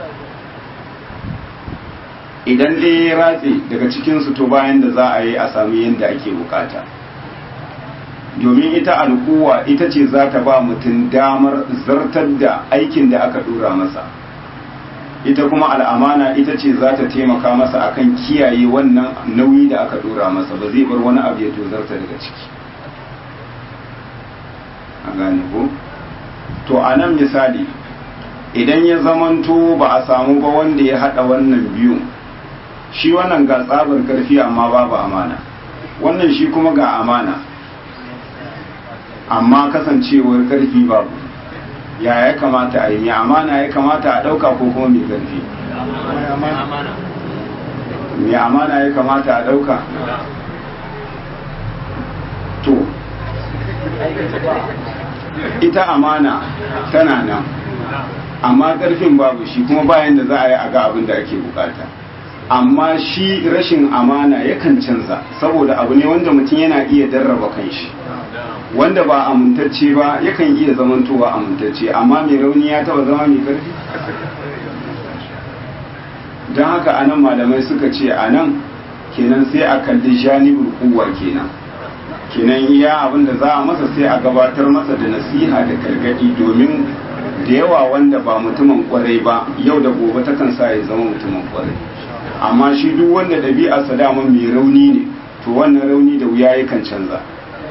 idan ɗaya ya ratse daga cikinsu to bayan da za a yi a samu yadda ake bukata domin ita al'uwa ita ce za ta ba mutum damar zartar da aikin da aka ɗora masa ita kuma al'amana ita ce za ta taimaka masa akan kiyaye wannan nauyi da aka dora masa ba zai bar wani abu ya tozarta daga ciki a gane ko to a nan misali idan ya zamanto ba a samu ba wanda ya hada wannan biyu shi wannan ga tsabar karfi amma babu amana wannan shi kuma ga amana amma kasancewar karfi babu ya ya kamata a yi mai amana ya kamata a ɗauka ko kuma mai ƙarfi mai amana ya kamata a ɗauka to ita amana tana nan amma ƙarfin babu shi kuma bayan da za a yi a ga abin da ake bukata amma shi rashin amana yakan canza saboda abu ne wanda mutum yana iya darraba kanshi wanda ba amintacce ba yakan iya zamantowa amintacce amma mai rauni ya taba zama mai karfi don haka anan malamai suka ce anan kenan sai a kalli janibul kuwa kenan kenan iya abin da za a masa sai a gabatar masa da nasiha da gargadi domin da yawa wanda ba mutumin kwarai ba yau da gobe takan sa ya zama mutumin kwarai amma shi duk wanda ɗabi'arsa dama mai rauni ne to wannan rauni da wuya yakan canza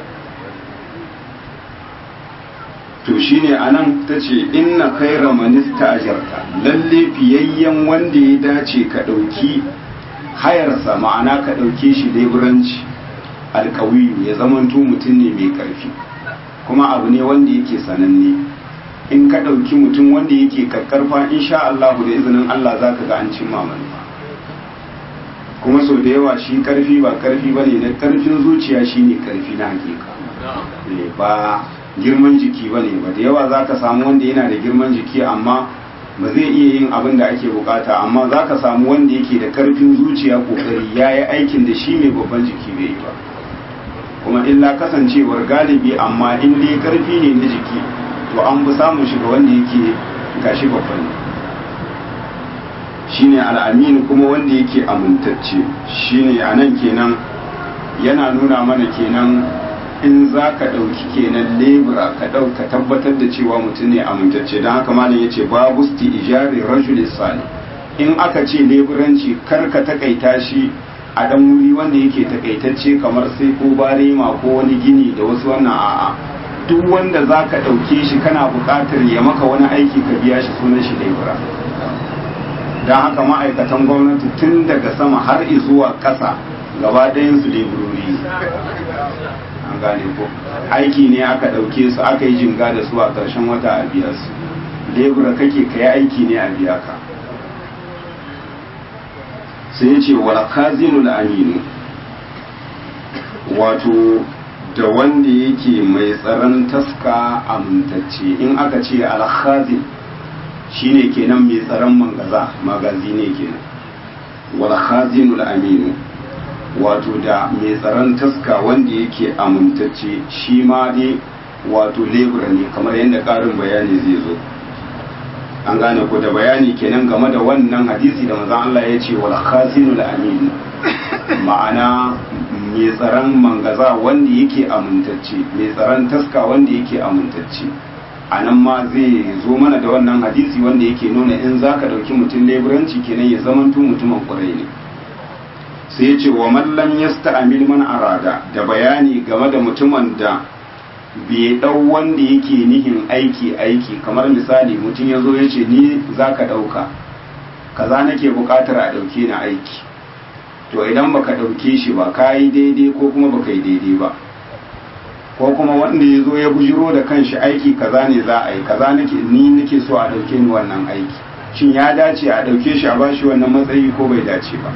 to shine anan ta ce inna khaira manista ajarta lalle fiyayyen wanda ya dace ka ɗauki hayarsa ma'ana ka ɗauke shi leburanci alkawiyu ya zamanto mutum ne mai ƙarfi kuma abu ne wanda yake sananne in ka ɗauki mutum wanda yake kakkarfa insha Allah da izinin Allah za ka ga an cimma manufa kuma sau da yawa shi ƙarfi ba ƙarfi ba ne na ƙarfin zuciya shi ne ƙarfi na hakika ba girman jiki ba ne ba da yawa za ka samu wanda yana da girman jiki amma ba zai iya yin abin da ake bukata amma za ka samu wanda yake da karfin zuciya kokari ya yi aikin da shi mai babban jiki bai yi ba kuma illa kasancewar galibi amma in dai karfi ne na jiki to an fi samun shi ga wanda yake gashi babban ne shine al'aminu kuma wanda yake amintacce shine a nan kenan yana nuna mana kenan in za ka ɗauki kenan lebura ka ɗauka tabbatar da cewa mutum ne amintacce don haka malam ya ce babu sti ijari rajul sali in aka ce leburanci kar ka takaita shi a ɗan wuri wanda yake takaitacce kamar sai ko barema ko wani gini da wasu wannan a'a duk wanda za ka ɗauke shi kana buƙatar ya maka wani aiki ka biya shi sunan shi lebura don haka ma'aikatan gwamnati tun daga sama har zuwa ƙasa gaba ɗayan su leburori an gane ko aiki ne aka ɗauke su aka yi jinga da su a ƙarshen wata a biya su lebura kake ka yi aiki ne a biya ka sai ce wal khazinul aminu wato da wanda yake mai tsaron taska amintacce in aka ce al khazin shine kenan mai tsaron mangaza magazi ne kenan wal khazinul aminu wato da mai tsaron taska wanda yake amintacce shi ma dai wato lebura ne kamar yadda ƙarin bayani zai zo an gane ko da bayani kenan game da wannan hadisi da manzon Allah ya ce wal khazinul amin ma'ana mai tsaron mangaza wanda yake amintacce mai tsaron taska wanda yake amintacce a nan ma zai zo mana da wannan hadisi wanda yake nuna in zaka dauki mutum leburanci kenan ya zamanto mutumin kwarai ne sai ya ce wa mallam ya sta'amil man arada da bayani game da mutumin da bai ɗau wanda yake nihin aiki aiki kamar misali mutum ya zo ya ce ni za ka ɗauka kaza nake buƙatar a ɗauke na aiki to idan baka ɗauke shi ba ka yi daidai ko kuma baka yi daidai ba ko kuma wanda ya zo ya bujiro da kanshi aiki kaza ne za a yi kaza nake ni nake so a ɗauke ni wannan aiki shin ya dace a ɗauke shi a bashi wannan matsayi ko bai dace ba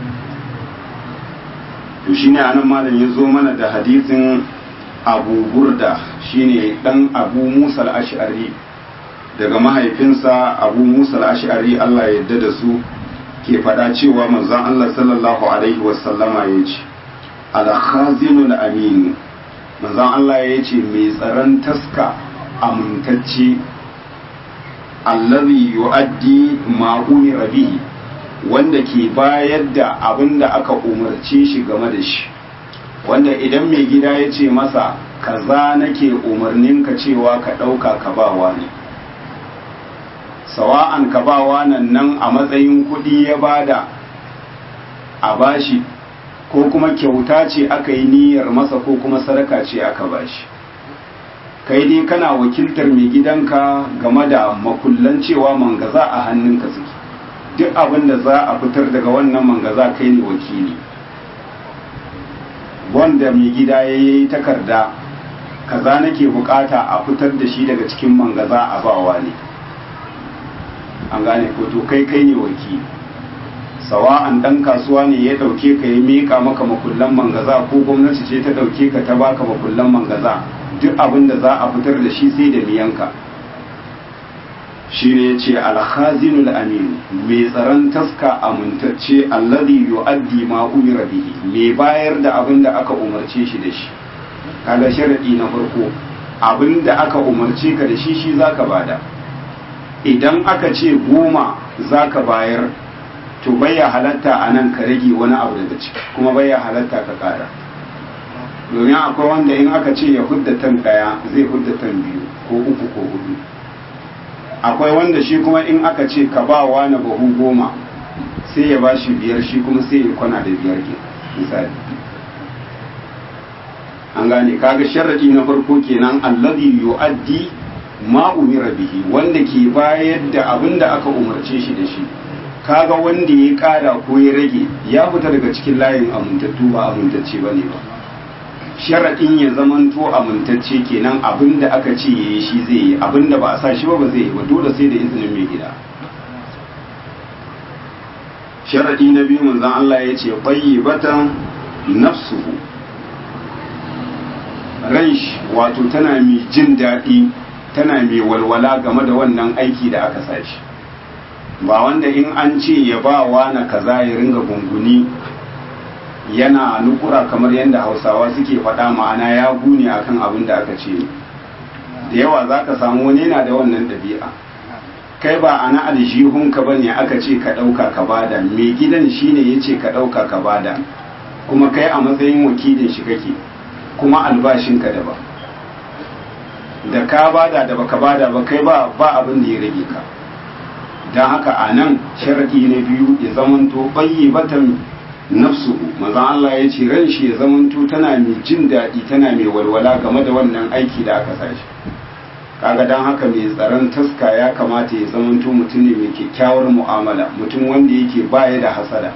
to shine anan malam ya zo mana da hadisin abu burda shine dan abu musa al-ash'ari daga mahaifinsa abu musa al-ash'ari Allah ya yarda da su ke faɗa cewa manzon Allah sallallahu alaihi wasallama ya ce al-khazinul amin manzon Allah ya ce mai tsaron taska amintacce allazi yu'addi ma umira bihi wanda ke bayar da abin da aka umarce shi game da shi wanda idan mai gida ya ce masa kaza nake umarnin ka cewa ka ɗauka ka bawa ne sawa'an ka bawa nan nan a matsayin kuɗi ya bada a bashi ko kuma kyauta ce aka yi niyyar masa ko kuma sadaka ce aka bashi kai dai kana wakiltar mai gidanka game da makullan cewa mangaza a hannunka suke duk abin da za a fitar daga wannan mangaza kai ne wakili wanda mai gida ya yi takarda kaza nake bukata a fitar da shi daga cikin mangaza a bawa ne an gane ko to kai kai ne wakili sawa'an dan kasuwa ne ya dauke ka ya mika maka makullan mangaza ko gwamnati ce ta dauke ka ta baka makullan mangaza duk abin da za a fitar da shi sai da miyanka shi ne ce alhazinul amin mai tsaron taska amintacce alladhi yu'addi ma umira bihi mai bayar da abin da aka umarce shi da shi kaga sharadi na farko abin da aka umarce ka da shi shi zaka bada idan aka ce goma zaka bayar to baya halatta a nan ka rage wani abu daga ciki kuma baya halatta ka kara domin akwai wanda in aka ce ya hudda tan daya zai hudda tan biyu ko uku ko hudu akwai wanda shi kuma in aka ce ka ba wa na bahu goma sai ya ba shi biyar shi kuma sai ya kwana da biyar ke misali an gane kaga sharadi na farko kenan alladhi yu'addi ma umira bihi wanda ke bayar da abin da aka umarce shi da shi kaga wanda ya kara ko ya rage ya fita daga cikin layin amintattu ba amintacce bane ba sharaɗin ya zamanto amintacce kenan abinda aka ce ya yi shi zai yi abinda ba a sa shi ba ba zai yi ba dole sai da izinin mai gida sharaɗi na biyu manzan Allah ya ce batan nafsuhu ran shi wato tana mai jin daɗi tana mai walwala game da wannan aiki da aka sa shi ba wanda in an ce ya ba wa na kaza ya ringa gunguni yana nukura kamar yadda hausawa suke faɗa ma'ana ya gune akan abin da aka ce da yawa za ka samu wani yana da wannan ɗabi'a kai ba ana aljihunka ba ne aka ce ka ɗauka ka bada mai gidan shi ne ya ce ka ɗauka ka bada kuma kai a matsayin wakilin shi kake kuma albashinka da ba da ka bada da baka bada ba kai ba ba abin da ya rage ka don haka a nan sharaɗi na biyu ya zamanto batan nafsuhu maza Allah ya ce ran shi ya zamanto tana mai jin daɗi tana mai walwala game da wannan aiki da aka sa shi kaga don haka mai tsaron taska ya kamata ya zamanto mutum ne mai kyakkyawar mu'amala mutum wanda yake baya da hasada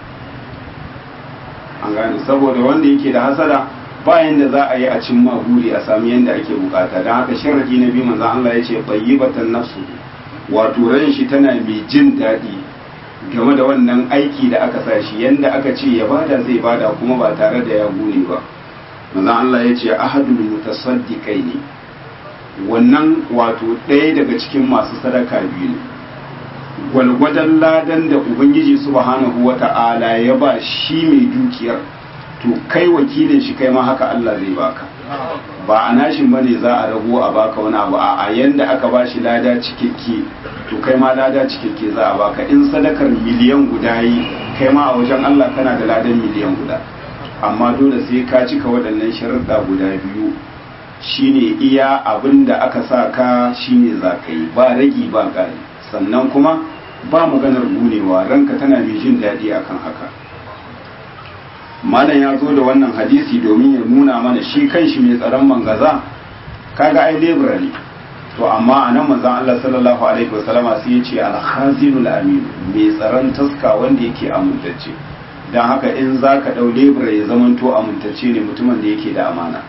an gane saboda wanda yake da hasada bayan da za a yi a cin buri a sami yadda ake bukata don haka sharadi na biyu manzo Allah ya ce bayyibatan nafsu wato ran shi tana mai jin daɗi game da wannan aiki da aka sa shi yanda aka ce ya bada zai bada kuma ba tare da ya gune ba manzo Allah ya ce ahadul mutasaddiqaini wannan wato ɗaya daga cikin masu sadaka biyu ne gwalgwadon ladan da ubangiji subhanahu wata'ala ya ba shi mai dukiyar to kai wakilin shi kai ma haka Allah zai baka ba a nashin bane za a rago a baka wani abu a yanda aka ba shi lada cikakke to kai ma lada cikakke za a baka in sadakar miliyan guda yi kai ma a wajen Allah kana da ladan miliyan guda amma dole sai ka cika waɗannan sharuɗa guda biyu shine iya abin da aka sa ka shine za ka yi ba ragi ba ƙari sannan kuma ba maganar gunewa ranka tana mai jin daɗi akan haka malam ya zo da wannan hadisi domin ya nuna mana shi kanshi mai tsaron mangaza kaga ai lebura ne to amma a nan manzon Allah sallallahu alaihi wasallama sai ya ce al-khazinul amin mai tsaron taska wanda yake amintacce dan haka in zaka dau lebura ya zamanto amintacce ne mutumin da yake da amana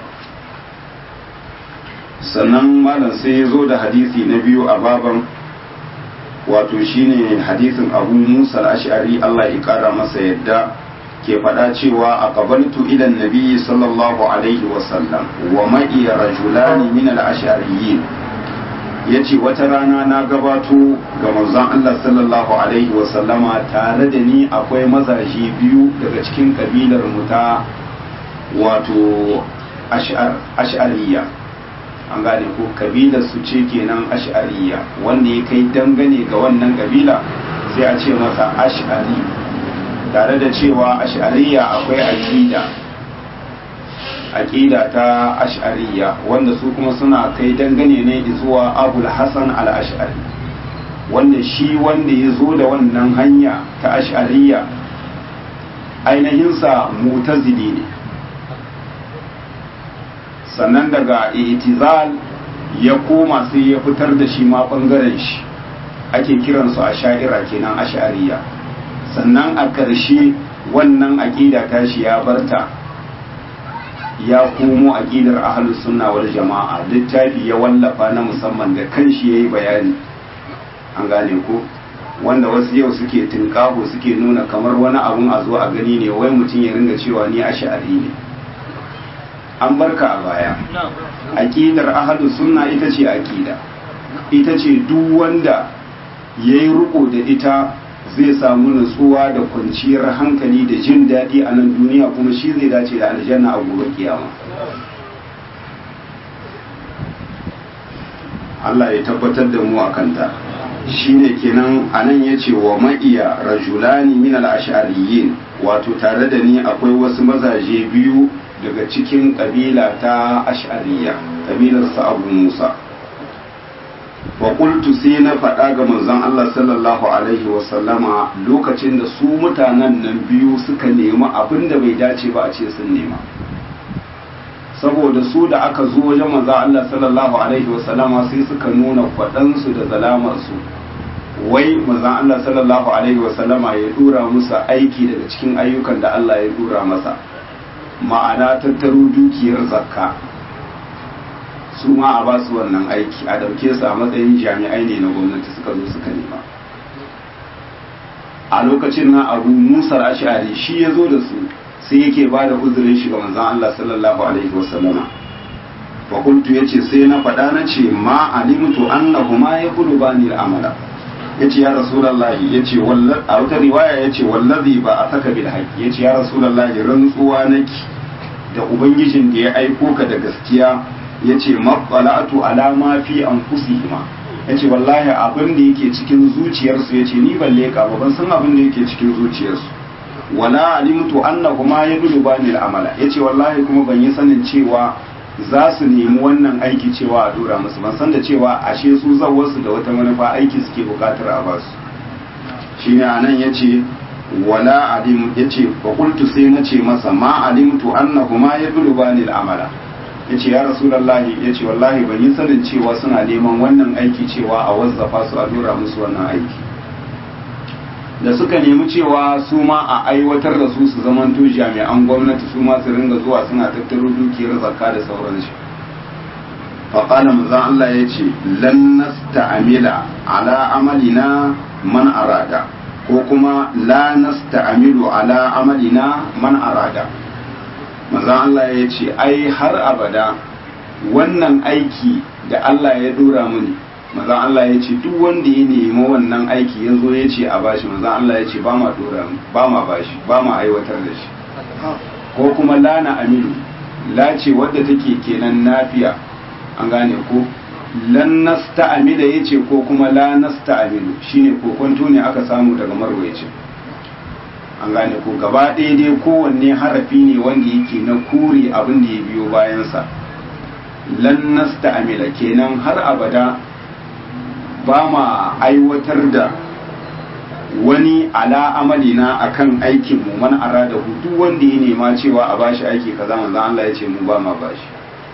sannan malam sai ya zo da hadisi na biyu a baban wato shine hadisin abu musa al-ash'ari Allah ya kara masa yadda ke faɗa cewa a qabaltu ila nabi sallallahu alaihi wasallam wa ma'i rajulani min al-ash'ariyyin yace wata rana na gabato ga manzon Allah sallallahu alaihi wasallama tare da ni akwai mazaje biyu daga cikin kabilar mu ta wato ash'ariyya an gane ko kabilar su ce kenan ash'ariyya wanda ya kai dangane ga wannan kabila sai a ce masa ash'ari tare da cewa ash'ariya akwai aqida aqida ta ash'ariya wanda su kuma suna kai dangane ne zuwa abul hasan al-ash'ari wanda shi wanda ya zo da wannan hanya ta ash'ariya ainihinsa mutazili ne sannan daga itizal ya koma sai ya fitar da shi ma bangaren shi ake kiransu a sha'ira kenan ash'ariya sannan a ƙarshe wannan aƙida tashi ya barta ya komo aƙidar ahlus sunna wal jama'a littafi ya wallafa na musamman da kanshi yayi bayani an gane ko wanda wasu yau suke tinkaho suke nuna kamar wani abun a zo a gani ne wai mutum ya ringa cewa ni ash'ari ne an barka a baya aƙidar ahlus sunna ita ce aƙida ita ce duk wanda yayi riko da ita zai samu nutsuwa da kwanciyar hankali da jin daɗi a nan duniya kuma shi zai dace da aljanna a gobe kiyama Allah ya tabbatar da mu a kanta shine kenan anan ya ce wa ma'iya rajulani min al-ash'ariyyin wato tare da ni akwai wasu mazaje biyu daga cikin kabila ta ash'ariyya kabilar sa Abu Musa wa qultu sai na faɗa ga manzon Allah sallallahu alaihi wa sallama lokacin da su mutanen nan biyu suka nemi abin da bai dace ba a ce sun nema saboda su da aka zo wajen manzon Allah sallallahu alaihi wa sallama sai suka nuna kwaɗansu da zalamar su wai manzon Allah sallallahu alaihi wasallama ya dura musu aiki daga cikin ayyukan da Allah ya dura masa ma'ana tattaro dukiyar zakka su ma a ba su wannan aiki a dauke su a matsayin jami'ai ne na gwamnati suka zo suka nema a lokacin nan abu musa ash'ari shi ya zo da su sai yake ba da uzurin shi ga manzon Allah sallallahu alaihi wasallama fa qultu yace sai na faɗa na ce ma alimtu annahuma yaqulubani al-amala yace ya rasulullahi yace wallahi a wata riwaya yace wallazi ba a saka bil haqi yace ya rasulullahi rantsuwa naki da ubangijin da ya aiko ka da gaskiya yace maqalatu ala ma fi anfusihima yace wallahi abin da yake cikin zuciyarsu yace ni ban leka ba ban san abin da yake cikin zuciyarsu wala alimtu annahuma yadlubani al-amala yace wallahi kuma ban yi sanin cewa za su nemi wannan aiki cewa a dora musu ban san da cewa ashe su zawarsu da wata manufa aiki suke bukatar a basu shine anan yace wala alim yace fa qultu sai nace masa ma alimtu annahuma yadlubani al-amala yace ya rasulullahi yace wallahi ban yi sanin cewa suna neman wannan aiki cewa a wazzafa su a dora musu wannan aiki da suka nemi cewa su ma a aiwatar da su su zamanto jami'an gwamnati su ma su ringa zuwa suna tattaro dukiyar zakka da sauransu faƙala manzan Allah ya ce lan nasta'amila ala amalina man arada ko kuma la nasta'amilu ala amalina man arada manzan Allah ya ce ai har abada wannan aiki da Allah ya dora mini manzan Allah ya ce duk wanda ya nemi wannan aiki ya zo ya ce a bashi manzan Allah ya ce ba ma dora ba ma bashi ba ma aiwatar da shi ko kuma lana aminu la ce wadda take kenan nafiya an gane ko lan nasta'amila yace ko kuma la nasta'amilu shine kokonto ne aka samu daga marwaye an gane ko gaba ɗaya dai kowanne harafi ne wanda yake na kure abin da ya biyo bayansa lan nasta'amila kenan har abada ba ma aiwatar da wani ala amalina akan aikin mu man arada duk wanda ya nema cewa a bashi aiki kaza manzo Allah ya ce mu ba ma bashi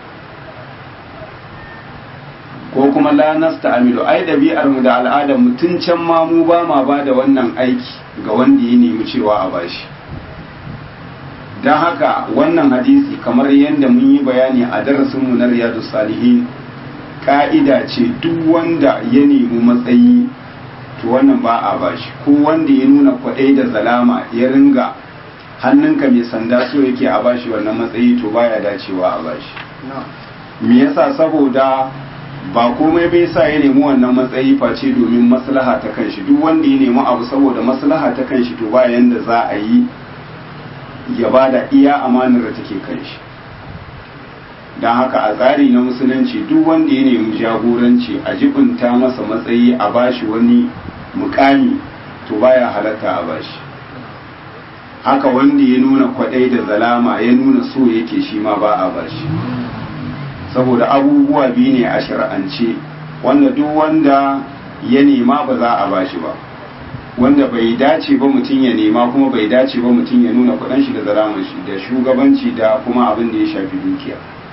ko kuma la nasta'amilu ai dabi'ar mu da al'adar mu tun can ma mu ba ma ba da wannan aiki ga wanda ya nemi cewa a bashi don haka wannan hadisi kamar yadda mun yi bayani a darasinmu na riyadu salihin ka'ida ce duk wanda ya nemi matsayi to wannan ba a bashi ko wanda ya nuna kwaɗai da zalama ya ringa hannunka mai sanda so yake a bashi wannan matsayi to baya dacewa a bashi me yasa saboda ba komai bai sa ya nemi wannan matsayi face domin maslaha ta kanshi duk wanda ya nemi abu saboda maslaha ta kanshi to ba yanda za a yi ya bada iya amanar da take kanshi don haka a tsari na musulunci duk wanda ya nemi jagoranci a jibinta masa matsayi a bashi wani mukami to baya halatta a bashi haka wanda ya nuna kwadai da zalama ya nuna so yake shi ma ba a bashi saboda abubuwa biyu ne a shari'ance wanda duk wanda ya nema ba za a bashi ba wanda bai dace ba mutum ya nema kuma bai dace ba mutum ya nuna kudin shi da zalaman shi da shugabanci da kuma abin da ya shafi dukiya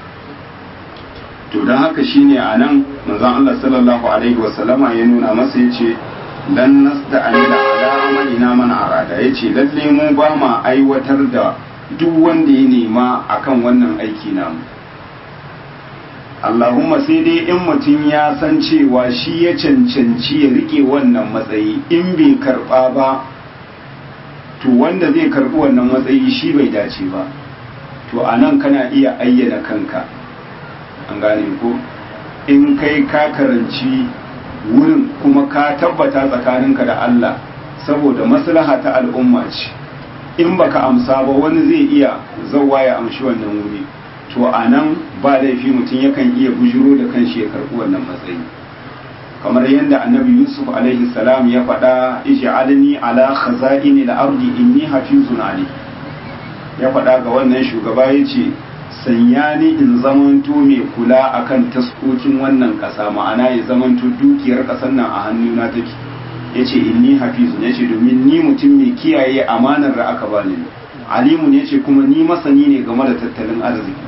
to don haka shine a nan manzon Allah sallallahu alaihi wasallama ya nuna masa ya ce lan nasta'amila ala amalina man arada ya ce lalle mu ba ma aiwatar da duk wanda ya nema akan wannan aiki namu Allahumma sai dai in mutum ya san cewa shi ya cancanci ya rike wannan matsayi in bai karba ba to wanda zai karbi wannan matsayi shi bai dace ba to a nan kana iya ayyana kanka an gane ko in kai ka karanci wurin kuma ka tabbata tsakaninka da Allah saboda maslaha ta al'umma ce in baka amsa ba wani zai iya zauwa ya amshi wannan wuri to a nan ba laifi mutum yakan iya bujiro da kanshi ya karɓi wannan matsayi kamar yadda annabi yusuf alaihi salam ya faɗa ij'alni ala khaza'ini al-ardi inni hafizun ali ya faɗa ga wannan shugaba yace sanya ni in zamanto mai kula akan taskokin wannan ƙasa ma'ana ya zamanto dukiyar ƙasar nan a hannuna take yace inni hafizun yace domin ni mutum mai kiyaye amanar da aka bani alimun yace kuma ni masani ne game da tattalin arziki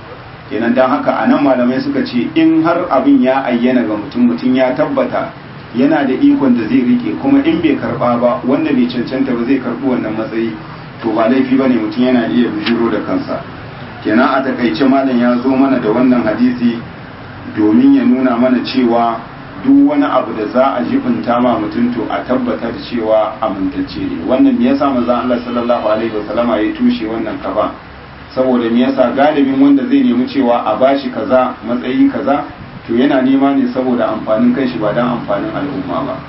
kenan don haka a nan malamai suka ce in har abin ya ayyana ga mutum mutum ya tabbata yana da ikon da zai rike kuma in bai karba ba wanda bai cancanta ba zai karbi wannan matsayi to ba laifi ba ne mutum yana iya bujiro da kansa kenan a takaice malam ya zo mana da wannan hadisi domin ya nuna mana cewa duk wani abu da za a jibinta ma mutum to a tabbatar cewa amintacce ne wannan me yasa manzo Allah sallallahu alaihi wasallama ya tushe wannan kafa saboda me yasa galibin wanda zai nemi cewa a bashi kaza matsayi kaza to yana nema ne saboda amfanin kai shi ba dan amfanin al'umma ba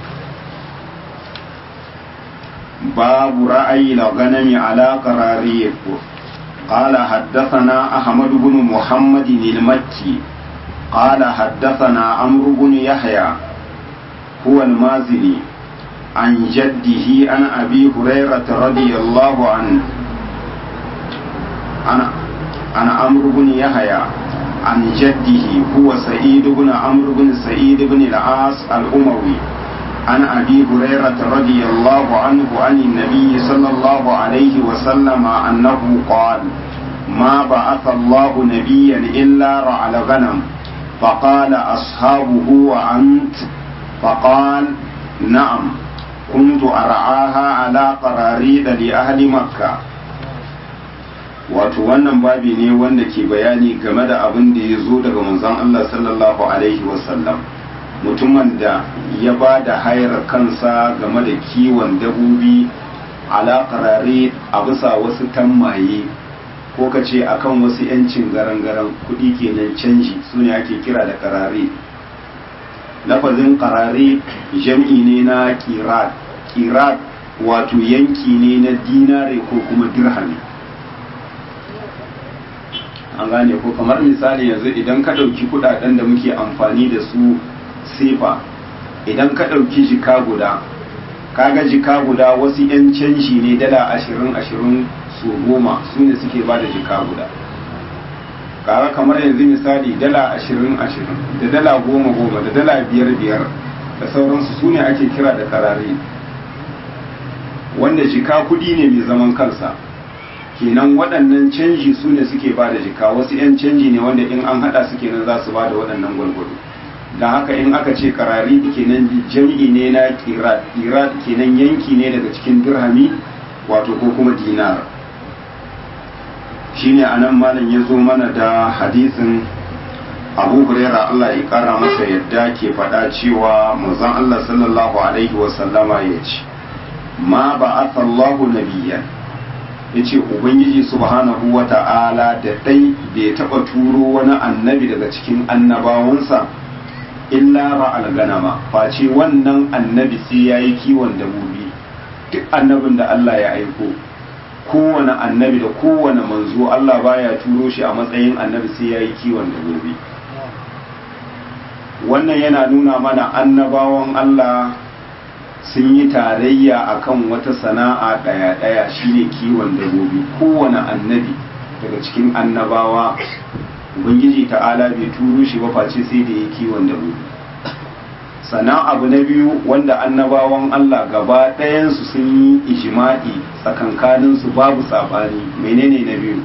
babu ra'ayi la ganami ala qarariyat قال حدثنا أحمد بن محمد المكي قال حدثنا عمرو بن يحيى هو المازني عن جده عن أبي هريرة رضي الله عنه عن عن عمرو بن يحيى عن جده هو سعيد بن عمرو بن سعيد بن العاص الأموي عن أبي هريرة رضي الله عنه عن النبي صلى الله عليه وسلم أنه قال ما بعث الله نبيا إلا رعى الغنم فقال أصحابه وأنت فقال نعم كنت أرعاها على قراريد لأهل مكة wato wannan babi ne wanda ke bayani game da abin da ya zo daga manzon Allah sallallahu alaihi wasallam mutumin da ya ba da hayar kansa game da kiwon dabobi ala qarari a bisa wasu tammaye ko ka ce akan wasu yancin garan-garan kuɗi kenan canji su ne ake kira da qarari lafazin qarari jam'i ne na kirat kirat wato yanki ne na dinare ko kuma dirhami an gane ko kamar misali yanzu idan ka ɗauki kuɗaɗen da muke amfani da su sefa idan ka ɗauki jika guda kaga jika guda wasu 'yan canji ne dala ashirin ashirin su goma su ne suke ba da jika guda kaga kamar yanzu misali dala ashirin ashirin da dala goma goma da dala biyar biyar da sauransu su ne ake kira da karare wanda jika kuɗi ne mai zaman kansa kenan waɗannan canji su ne suke ba da jika wasu 'yan canji ne wanda in an haɗa su kenan za su ba da waɗannan gwalgwado don haka in aka ce karari kenan jam'i ne na kirat kirat kenan yanki ne daga cikin dirhami wato ko kuma dinar shine anan malam ya zo mana da hadisin abu huraira Allah ya kara masa yadda ke faɗa cewa manzon Allah sallallahu alaihi wasallama ya ce ma ba'atha Allahu nabiyyan ya ce ubangiji subhanahu wa ta'ala da ɗai bai taɓa turo wani annabi daga cikin annabawansa illa ra'al ganama face wannan annabi sai ya yi kiwon dabobi duk annabin da Allah ya aiko kowane annabi da kowane manzo Allah baya turo shi a matsayin annabi sai ya yi kiwon dabobi wannan yana nuna mana annabawan Allah sun yi tarayya akan wata sana'a ɗaya-ɗaya shine kiwon dabobi kowane annabi daga cikin annabawa ubangiji ta'ala bai turo shi ba face sai da ya kiwon dabobi sannan abu na biyu wanda annabawan Allah gaba ɗayansu sun yi ijima'i tsakankaninsu babu saɓani menene na biyu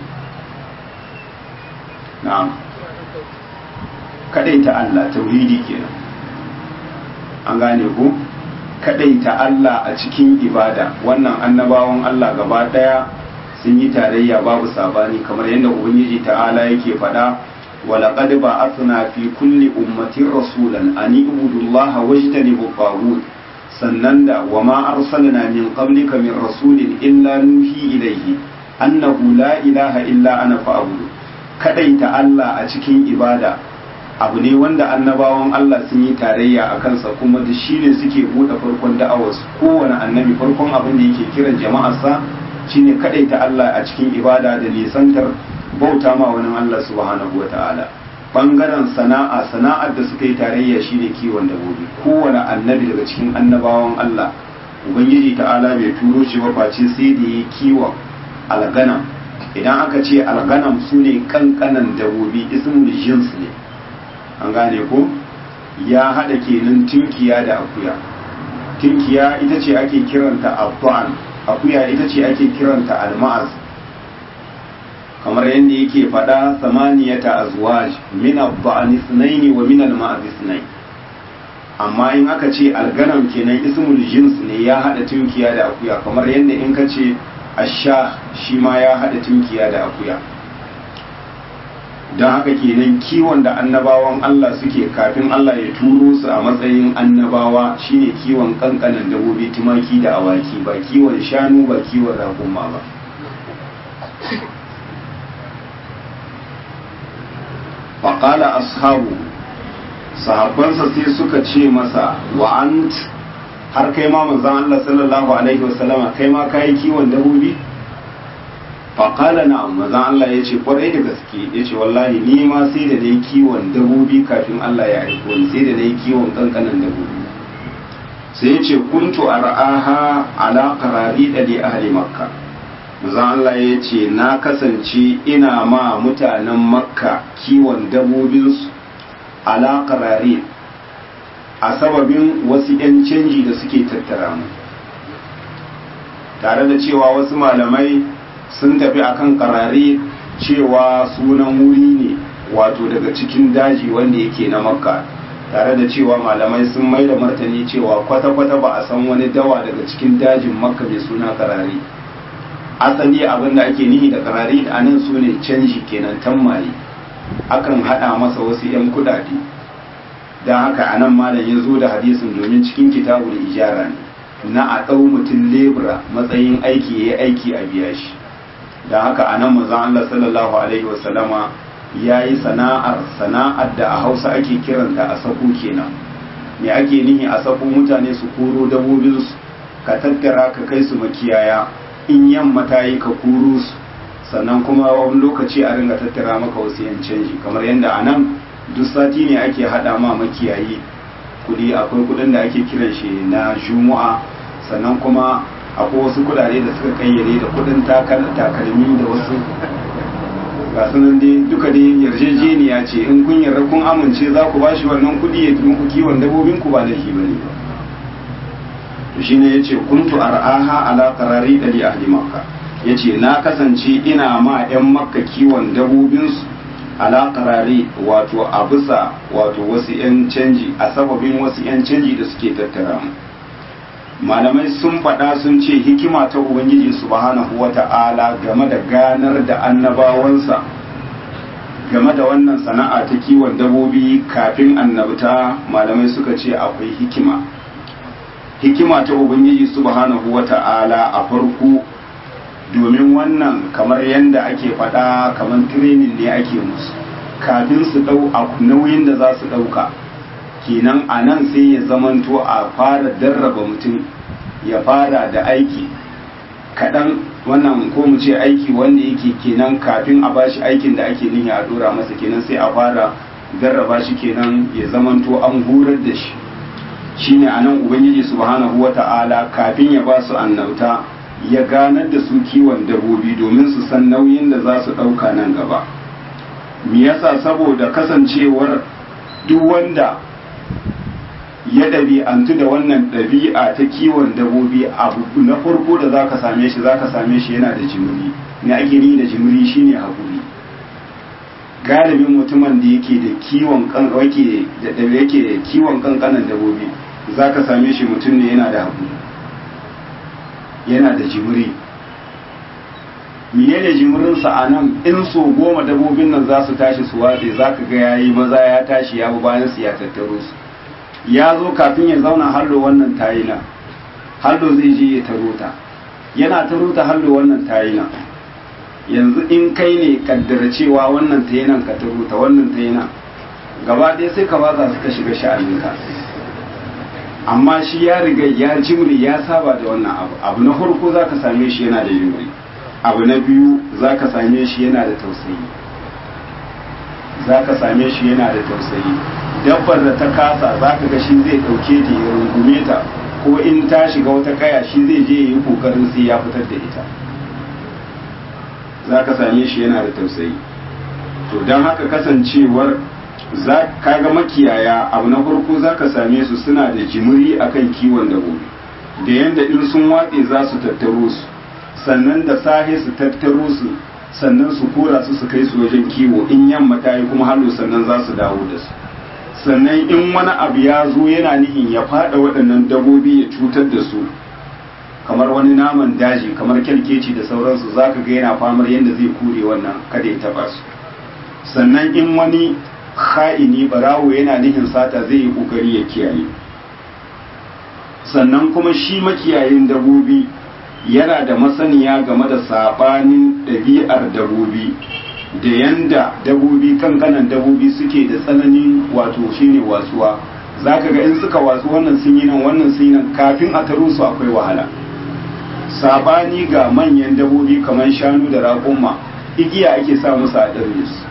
na'am kaɗaita Allah tauhidi kenan an gane ku kadaita Allah a cikin ibada wannan annabawan Allah gaba daya sun yi tarayya babu sabani kamar yadda ubangiji ta'ala yake faɗa walaqad ba'athna fi kulli ummatin rasulan an ibudu Allah wajtanibu taghut sannan da wama arsalna min qablika min rasulin illa nuhi ilayhi annahu la ilaha illa ana fa'budu kadaita Allah a cikin ibada abu ne wanda annabawan Allah sun yi tarayya a kansa kuma da shi ne suke buɗe farkon da'awarsu kowane annabi farkon abin da yake kiran jama'arsa shine kadaita Allah a cikin ibada da nisantar bauta ma wani Allah subhanahu wa ta'ala bangaren sana'a sana'ar da suka yi tarayya shine kiwon dabbobi kowane annabi daga cikin annabawan Allah ubangiji ta'ala bai turo shi ba face sai da yi kiwon alganam idan aka ce alganam sune kankanan dabbobi ismul jins ne an gane ko ya haɗa kenan tinkiya da akuya tinkiya ita ce ake kiranta abban akuya ita ce ake kiranta alma'az kamar yadda yake faɗa samaniyata azwaj min abba'an ithnaini wa min alma'az ithnain amma in aka ce alganam kenan ismul jins ne ya hada tunkiya da akuya kamar yadda in ka ce asha shi ma ya hada tunkiya da akuya don haka kenan kiwon da annabawan Allah suke kafin Allah ya turo su a matsayin annabawa shine kiwon kankanan dabobi tumaki da awaki ba kiwon shanu ba kiwon raƙuma ba faƙala ashabu sahabbansa sai suka ce masa wa'ant har kai ma manzan Allah sallallahu alaihi wasallama kai ma kayi kiwon dabobi faƙala na manzan Allah ya ce ƙwarai da gaske ya ce wallahi ni ma sai da na yi kiwon dabobi kafin Allah ya aiko ni sai da na yi kiwon ƙanƙanan dabobi sai ya ce kuntu ar'aha ala qarari da li ahli makka manzan Allah ya ce na kasance ina ma mutanen makka kiwon dabobinsu ala qarari a sababin wasu 'yan canji da suke tattara mu tare da cewa wasu malamai sun tafi akan karare cewa sunan wuri ne wato daga cikin daji wanda yake na makka tare da cewa malamai sun mai da martani cewa kwata-kwata ba a san wani dawa daga cikin dajin makka mai suna karare asali abin da ake nihi da karare a nan su ne canji kenan tammaye akan hada masa wasu 'yan kudade don haka a nan malam ya zo da hadisin domin cikin kitabul ijara ne na a ɗau mutum lebura matsayin aiki ya yi aiki a biya shi da haka a nan mazan Allah sallallahu Alaihi wasallama ya yi sana'ar sana'ar da a hausa ake kiranta a sako kenan me ake nihi a sako mutane su koro dabobinsu ka tattara ka kai su makiyaya in yamma ta yi ka koro su sannan kuma wani lokaci a ringa tattara maka wasu yan canji kamar yadda a nan duk sati ne ake haɗa ma makiyayi kudi akwai kudin da ake kiran shi na juma'a sannan kuma akwai wasu kudade da suka kayyade da kudin takalmi da wasu ga sunan dai duka dai yarjejeniya ce in kun yarda kun amince za ku bashi wannan kudi ya muku kiwon dabobin ku ba laifi bane ba to shine yace kuntu ar'aha ala qarari da li ahli makka yace na kasance ina ma yan makka kiwon dabobin su ala qarari wato a bisa wato wasu yan canji a sababin wasu yan canji da suke tattara mu malamai sun faɗa sun ce hikima ta ubangiji subhanahu wata'ala game da ganar da annabawansa game da wannan sana'a ta kiwon dabobi kafin annabta malamai suka ce akwai hikima hikima ta ubangiji subhanahu wata'ala a farko domin wannan kamar yadda ake faɗa kamar training ne ake musu kafin su ɗau nauyin da za su ɗauka kenan a nan sai ya zamanto a fara darraba mutum ya fara da aiki kaɗan wannan ko mu ce aiki wanda yake kenan kafin a bashi aikin da ake nihi a dora masa kenan sai a fara darraba shi kenan ya zamanto an horar da shi shine a nan ubangiji subhanahu wata'ala kafin ya ba su annauta ya ganar da su kiwon dabobi domin su san nauyin da za su ɗauka nan gaba me yasa saboda kasancewar duk wanda ya ɗabi'antu da wannan ɗabi'a ta kiwon dabobi abu na farko da za ka same shi za ka same shi yana da jimiri ne ake ni da jimiri shine haƙuri galibin mutumin da yake da kiwon yake da yake kiwon kankanan dabobi za ka same shi mutum ne yana da haƙuri yana da jimiri menene jimirinsa a nan in so goma dabobin nan za su tashi su watse za ka ga yayi maza ya tashi ya bi bayan su ya tattaro su ya zo kafin ya zauna hallo wannan tayina hallo zai je ya taro ta yana taro ta hallo wannan tayina yanzu in kai ne kaddara cewa wannan tayinan ka taro ta wannan tayina gaba ɗaya sai ka baza su ka shiga sha'aninka amma shi ya riga ya jimri ya saba da wannan abu abu na farko za ka same shi yana da jimri abu na biyu za ka same shi yana da tausayi za ka same shi yana da tausayi dabbar da ta kasa za ka ga shi zai ɗauke ta ya rungume ta ko in ta shiga wata kaya shi zai je ya yi kokarin sai ya fitar da ita za ka same shi yana da tausayi to don haka kasancewar za ka ga makiyaya abu na farko za ka same su suna da jimiri akan kiwon dabobi da yanda in sun watse za su tattaro su sannan da sahe su tattaro su sannan su kora su su kai su wajen kiwo in yamma ta yi kuma halu sannan za su dawo da su sannan in wani abu ya zo yana nihin ya fada waɗannan dabobi ya cutar da su kamar wani naman daji kamar kyalkeci da sauransu za ka ga yana famar yadda zai kure wannan kada ya taba su sannan in wani ha'ini barawo yana nihin sata zai yi kokari ya kiyaye sannan kuma shi makiyayin dabobi yana da masaniya game da sabanin ɗabi'ar dabobi da yanda dabobi kankanan dabobi suke da tsananin wato shine wasuwa za ka ga in suka wasu wannan sun yi nan wannan sun yi nan kafin a taro su akwai wahala sabani ga manyan dabobi kamar shanu da raƙumma igiya ake sa musu a ɗaure su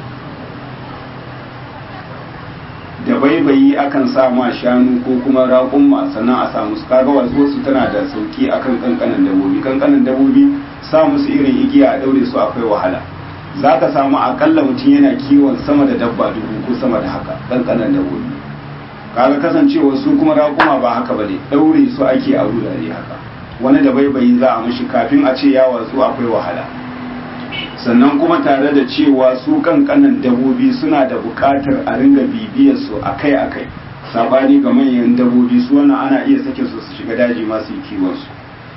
da baibayi akan sa ma shanu ko kuma raƙumma sannan a sa musu kaga wasu su tana da sauki akan kankanan dabobi kankanan dabobi sa musu irin igiya a ɗaure su akwai wahala za ka samu akalla mutum yana kiwon sama da dabba dubu ko sama da haka kankanan dabobi kaga kasancewa su kuma raƙuma ba haka bane ɗaure su ake a wurare haka wani da baibayi za a mishi kafin a ce ya watsu akwai wahala sannan kuma tare da cewa su kankanan dabobi suna da buƙatar a ringa bibiyar su akai-akai sabani ga manyan dabobi su wannan ana iya sake su su shiga daji masu yi kiwon su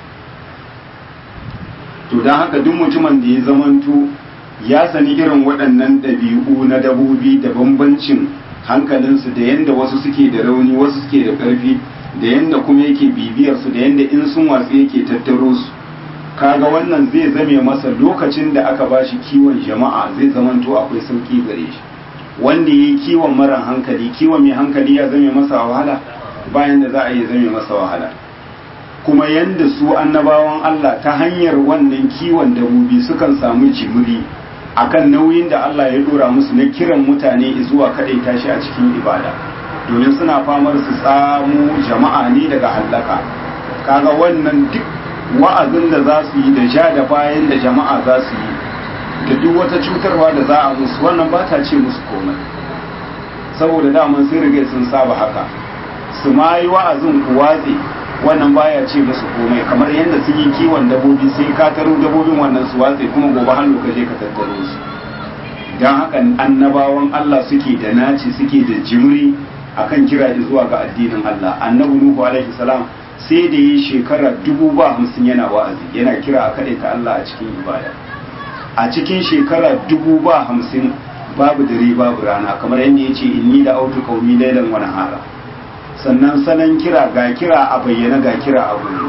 to don haka duk mutumin da ya zamanto ya sani irin waɗannan ɗabi'u na dabobi da bambancin hankalinsu da yadda wasu suke da rauni wasu suke da ƙarfi da yadda kuma yake bibiyar su da yadda in sun watsu yake tattaro su kaga wannan zai zame masa lokacin da aka bashi kiwon jama'a zai zamanto akwai sauki gare shi wanda yi kiwon mara hankali kiwon mai hankali ya zame masa wahala bayan da za a yi zame masa wahala kuma yadda su annabawan Allah ta hanyar wannan kiwon dabobi sukan samu jimiri akan nauyin da Allah ya dora musu na kiran mutane zuwa kadai tashi a cikin ibada domin suna famar su tsamo jama'a ne daga hallaka kaga wannan duk wa'azin da za su yi da ja da bayan da jama'a za su yi da duk wata cutarwa da za a musu wannan ba ta ce musu komai saboda daman sun riga sun saba haka su ma yi wa'azin ku watse wannan baya ce musu komai kamar yadda sun yi kiwon dabobi sai ka taro dabobin wannan su watse kuma gobe hannu ka je ka tattaro su don haka annabawan Allah suke da naci suke da jimri akan kira zuwa ga addinin Allah annabi Nuhu alaihi salam sai da yi shekara dubu ba hamsin yana wa'azi yana kira a kaɗai ta Allah a cikin ibada a cikin shekara dubu ba hamsin babu dare babu rana kamar yadda ya ce inni da autu kaumi lailan wani hara sannan sanan kira ga kira a bayyana ga kira a gudu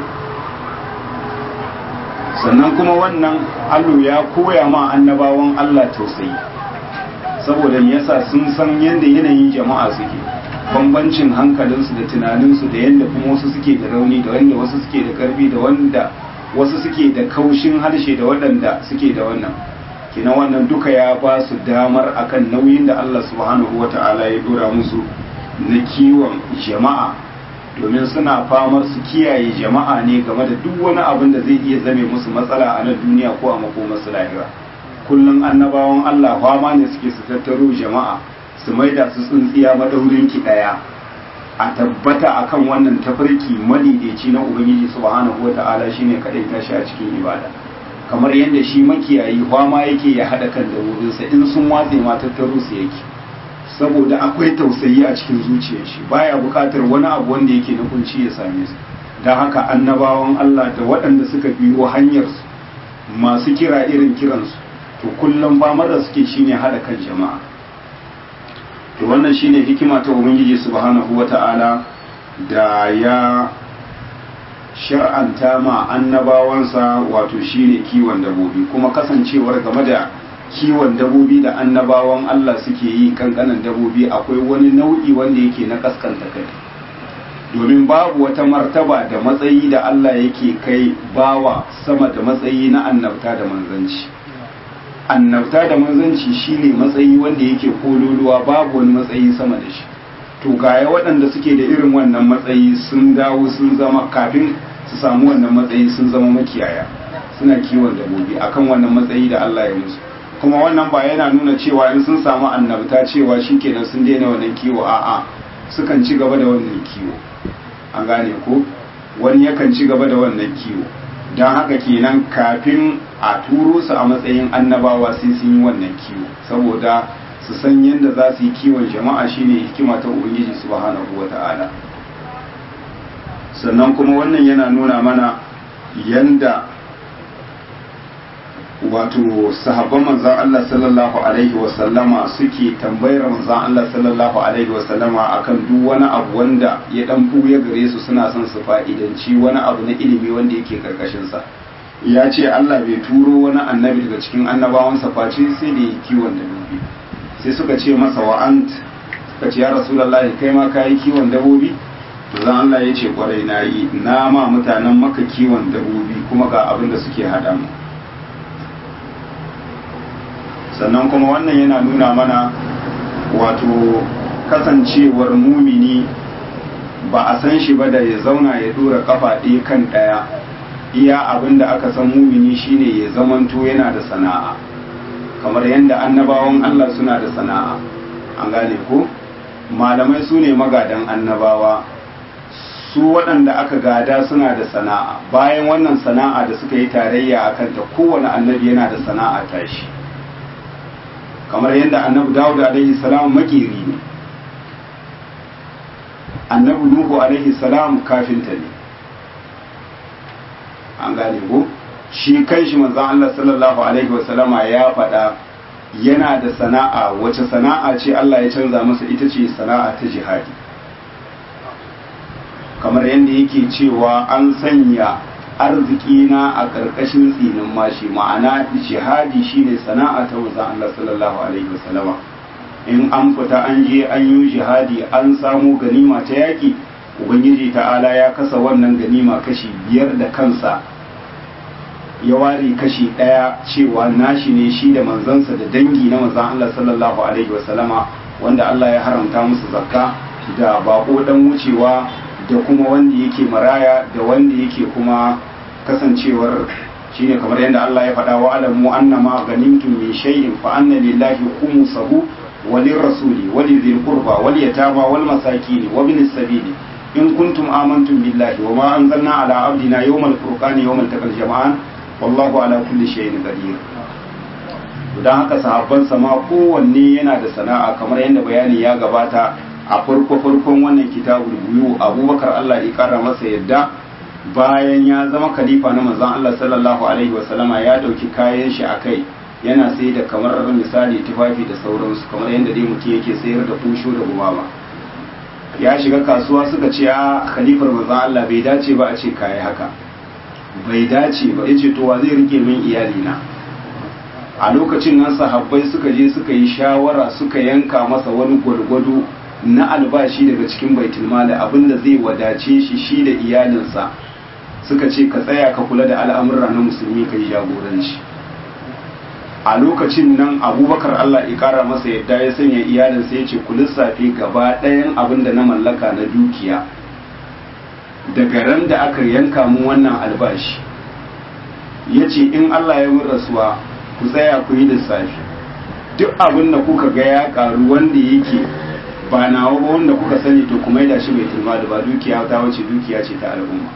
sannan kuma wannan allo ya koya ma annabawan Allah tausayi saboda yasa sun san yadda yanayin jama'a suke bambancin hankalinsu da tunaninsu da yadda kuma wasu suke da rauni da wanda wasu suke da karfi da wanda wasu suke da kaushin harshe da waɗanda suke da wannan kina wannan duka ya ba su damar akan nauyin da Allah subhanahu wata'ala ya dora musu na kiwon jama'a domin suna famar su kiyaye jama'a ne game da duk wani abin da zai iya zame musu matsala a nan duniya ko a makomarsu lahira kullum annabawan Allah fama ne suke su tattaro jama'a su maida su tsintsiya madaurin ki daya a tabbata akan wannan tafarki madaidaici na ubangiji subhanahu wata'ala shine kadai tashi a cikin ibada kamar yadda shi makiyayi fama yake ya hada kan dabbobinsa in sun watse ma tattaro su yake saboda akwai tausayi a cikin zuciyar shi baya bukatar wani abu wanda yake na kunci ya same su don haka annabawan Allah da waɗanda suka biyo hanyar su masu kira irin kiransu to kullum famar da suke shine hada kan jama'a to wannan shine hikima ta ubangiji subhanahu wata'ala da ya shar'anta ma annabawansa wato shine kiwon dabobi kuma kasancewar game da kiwon dabobi da annabawan Allah suke yi kankanan dabobi akwai wani nau'i wanda yake na kaskanta kai domin babu wata martaba da matsayi da Allah yake kai bawa sama da matsayi na annabta da manzanci annabta da manzanci shine matsayi wanda yake kololuwa babu wani matsayi sama da shi to gaya waɗanda suke da irin wannan matsayi sun dawo sun zama kafin su samu wannan matsayi sun zama makiyaya suna kiwon dabobi akan wannan matsayi da Allah ya musu kuma wannan ba yana nuna cewa in sun samu annabta cewa shikenan sun daina wannan kiwo a'a sukan ci gaba da wannan kiwo an gane ko wani yakan ci gaba da wannan kiwo don haka kenan kafin a turo su a matsayin annabawa sai sun yi wannan kiwo saboda su san yadda za su yi kiwon jama'a shine hikima ta ubangiji subhanahu wata'ala sannan kuma wannan yana nuna mana yanda wato sahabban manzan Allah sallallahu alaihi wasallama suke tambayar manzan Allah sallallahu alaihi wasallama akan duk wani abu wanda ya dan ya gare su suna son su fa'idanci wani abu na ilimi wanda yake karkashin sa ya ce Allah bai turo wani annabi daga cikin annabawansa face sai da yi kiwon dabbobi sai suka ce masa wa'ant suka ce ya rasulullahi kai ma ka yi kiwon dabbobi to zan Allah ya ce kwarai na yi na ma mutanen maka kiwon dabbobi kuma ga abin da suke haɗa mu sannan kuma wannan yana nuna mana wato kasancewar mumini ba a san shi ba da ya zauna ya dora kafa ɗaya kan ɗaya iya abin da aka san mumini shine ya zamanto yana da sana'a kamar yadda annabawan Allah suna da sana'a an gane ko malamai su ne magadan annabawa su waɗanda aka gada suna da sana'a bayan wannan sana'a da suka yi tarayya a kanta kowane annabi yana da sana'a tashi kamar yadda annabi dawud alaihi salam makeri ne annabi nuhu alaihi salam kafinta ne an gane ko shi kanshi manzon Allah sallallahu alaihi wasallama ya faɗa yana da sana'a wace sana'a ce Allah ya canza masa ita ce sana'a ta jihadi kamar yadda yake cewa an sanya arziki na a ƙarƙashin tsinin mashi ma'ana jihadi shine sana'a ta manzon Allah sallallahu alaihi wasallama in an fita an je an yi jihadi an samu ganima ta yaki ubangiji ta'ala ya kasa wannan ganima kashi biyar da kansa ya ware kashi ɗaya cewa nashi ne shi da manzansa da dangi na manzan Allah sallallahu alaihi wasallama wanda Allah ya haramta musu zakka da bako dan wucewa da kuma wanda yake maraya da wanda yake kuma kasancewar shine kamar yadda Allah ya faɗa wa alamu annama ganimtum min shay'in fa anna lillahi khumsahu وللرسول ولذي القربى واليتامى والمساكين وابن السبيل إن كنتم آمنتم بالله وما أنزلنا على عبدنا يوم الفرقان يوم التقى الجمعان والله على كل شيء قدير don haka sahabban sama kowanne yana da sana'a kamar yadda bayani ya gabata a farko farkon wannan kitabul buyu abubakar Allah ya kara masa yadda bayan ya zama khalifa na manzon Allah sallallahu alaihi wasallama ya dauki kayan shi akai yana sai da kamar misali tufafi da sauransu kamar yadda dai mutum yake sayar da kusho da gumama ya shiga kasuwa suka ce a khalifar manzon Allah bai dace ba a ce kai haka bai dace ba yace to wa zai rike min iyali na a lokacin nan sahabbai suka je suka yi shawara suka yanka masa wani gwargwado na albashi daga cikin baitul mali abinda zai wadace shi shi da iyalinsa suka ce ka tsaya ka kula da al'amura na musulmi ka yi jagoranci a lokacin nan abubakar Allah ya kara masa yadda ya sanya iyalinsa ya ce ku lissafi gaba ɗayan abin da na mallaka na dukiya daga ran da aka yanka mu wannan albashi ya ce in Allah ya mun rasuwa ku tsaya ku yi lissafi duk abin da kuka ga ya karu wanda yake ba nawa ba wanda kuka sani to kuma da shi bai turma da ba dukiya ta wace dukiya ce ta al'umma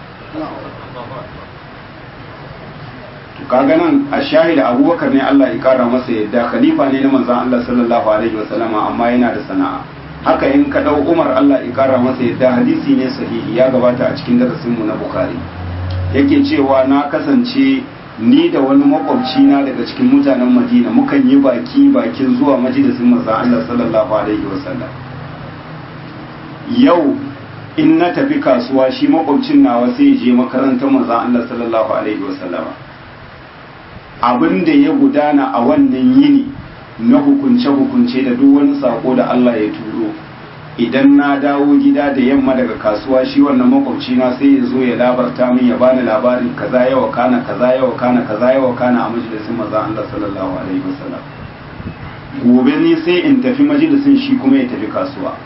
kaga nan a shahida abubakar ne Allah ya kara masa yadda khalifa ne na manzon Allah sallallahu alaihi wasallama amma yana da sana'a haka in ka dau Umar Allah ya kara masa yadda hadisi ne sahihi ya gabata a cikin darasin mu na Bukhari yake cewa na kasance ni da wani makwabci na daga cikin mutanen Madina mukan yi baki bakin zuwa majalisin manzon Allah sallallahu alaihi wasallam yau in na tafi kasuwa shi makwabcin nawa sai ya je makarantar manzon Allah sallallahu alaihi wasallama abin da ya gudana a wannan yini na hukunce-hukunce da duk wani sako da Allah ya turo idan na dawo gida da yamma daga kasuwa shi wannan makwabci na sai ya zo ya labarta min ya bani labarin kaza yawa kana kaza yawa kana kaza yawa kana a majalisin maza Allah sallallahu alaihi wasallam gobe ne sai in tafi majalisin shi kuma ya tafi kasuwa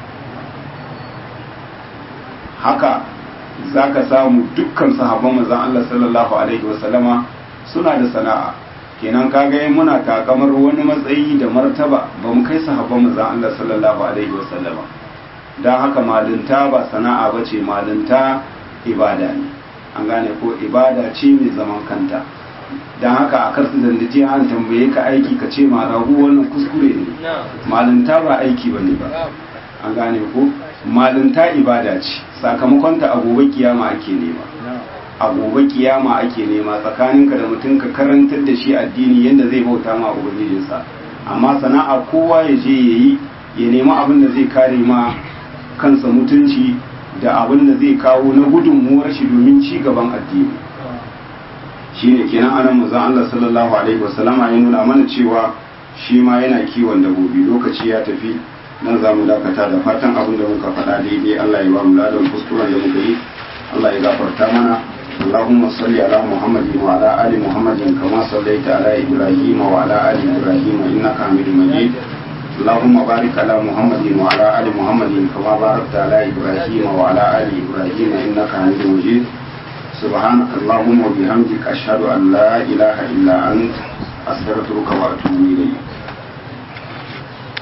haka zaka samu dukkan sahabban manzon Allah sallallahu alaihi wasallama suna da sana'a kenan kaga yin muna takamar wani matsayi da martaba ba mu kai sahabban manzon Allah sallallahu alaihi wasallam dan haka malinta ba sana'a bace malinta ibada ne an gane ko ibada ce mai zaman kanta don haka a karsu zandace an tambaye ka aiki ka ce marahu wannan kuskure ne malinta ba aiki ba ne ba an gane ko malinta ibada ce sakamakonta a gobe kiyama ake nema a gobe kiyama ake nema tsakaninka da mutum ka karantar da shi addini yadda zai bauta ma ubangijinsa amma sana'a kowa ya je ya yi ya nemi abin da zai kare ma kansa mutunci da abin da zai kawo na gudunmuwar shi domin ci gaban addini shine kenan anan manzon Allah sallallahu alaihi wasallama ya nuna mana cewa shi ma yana kiwon dabobi lokaci ya tafi nan za mu dakata da fatan abin da muka faɗa daidai Allah ya ba mu ladan kuskuren da muka yi Allah ya gafarta mana اللهم صل على محمد وعلى آل محمد كما صليت على إبراهيم وعلى آل إبراهيم إنك حميد مجيد اللهم بارك على محمد وعلى آل محمد كما باركت على إبراهيم وعلى آل إبراهيم إنك حميد مجيد سبحانك اللهم وبحمدك أشهد أن لا إله إلا أنت أستغفرك وأتوب إليك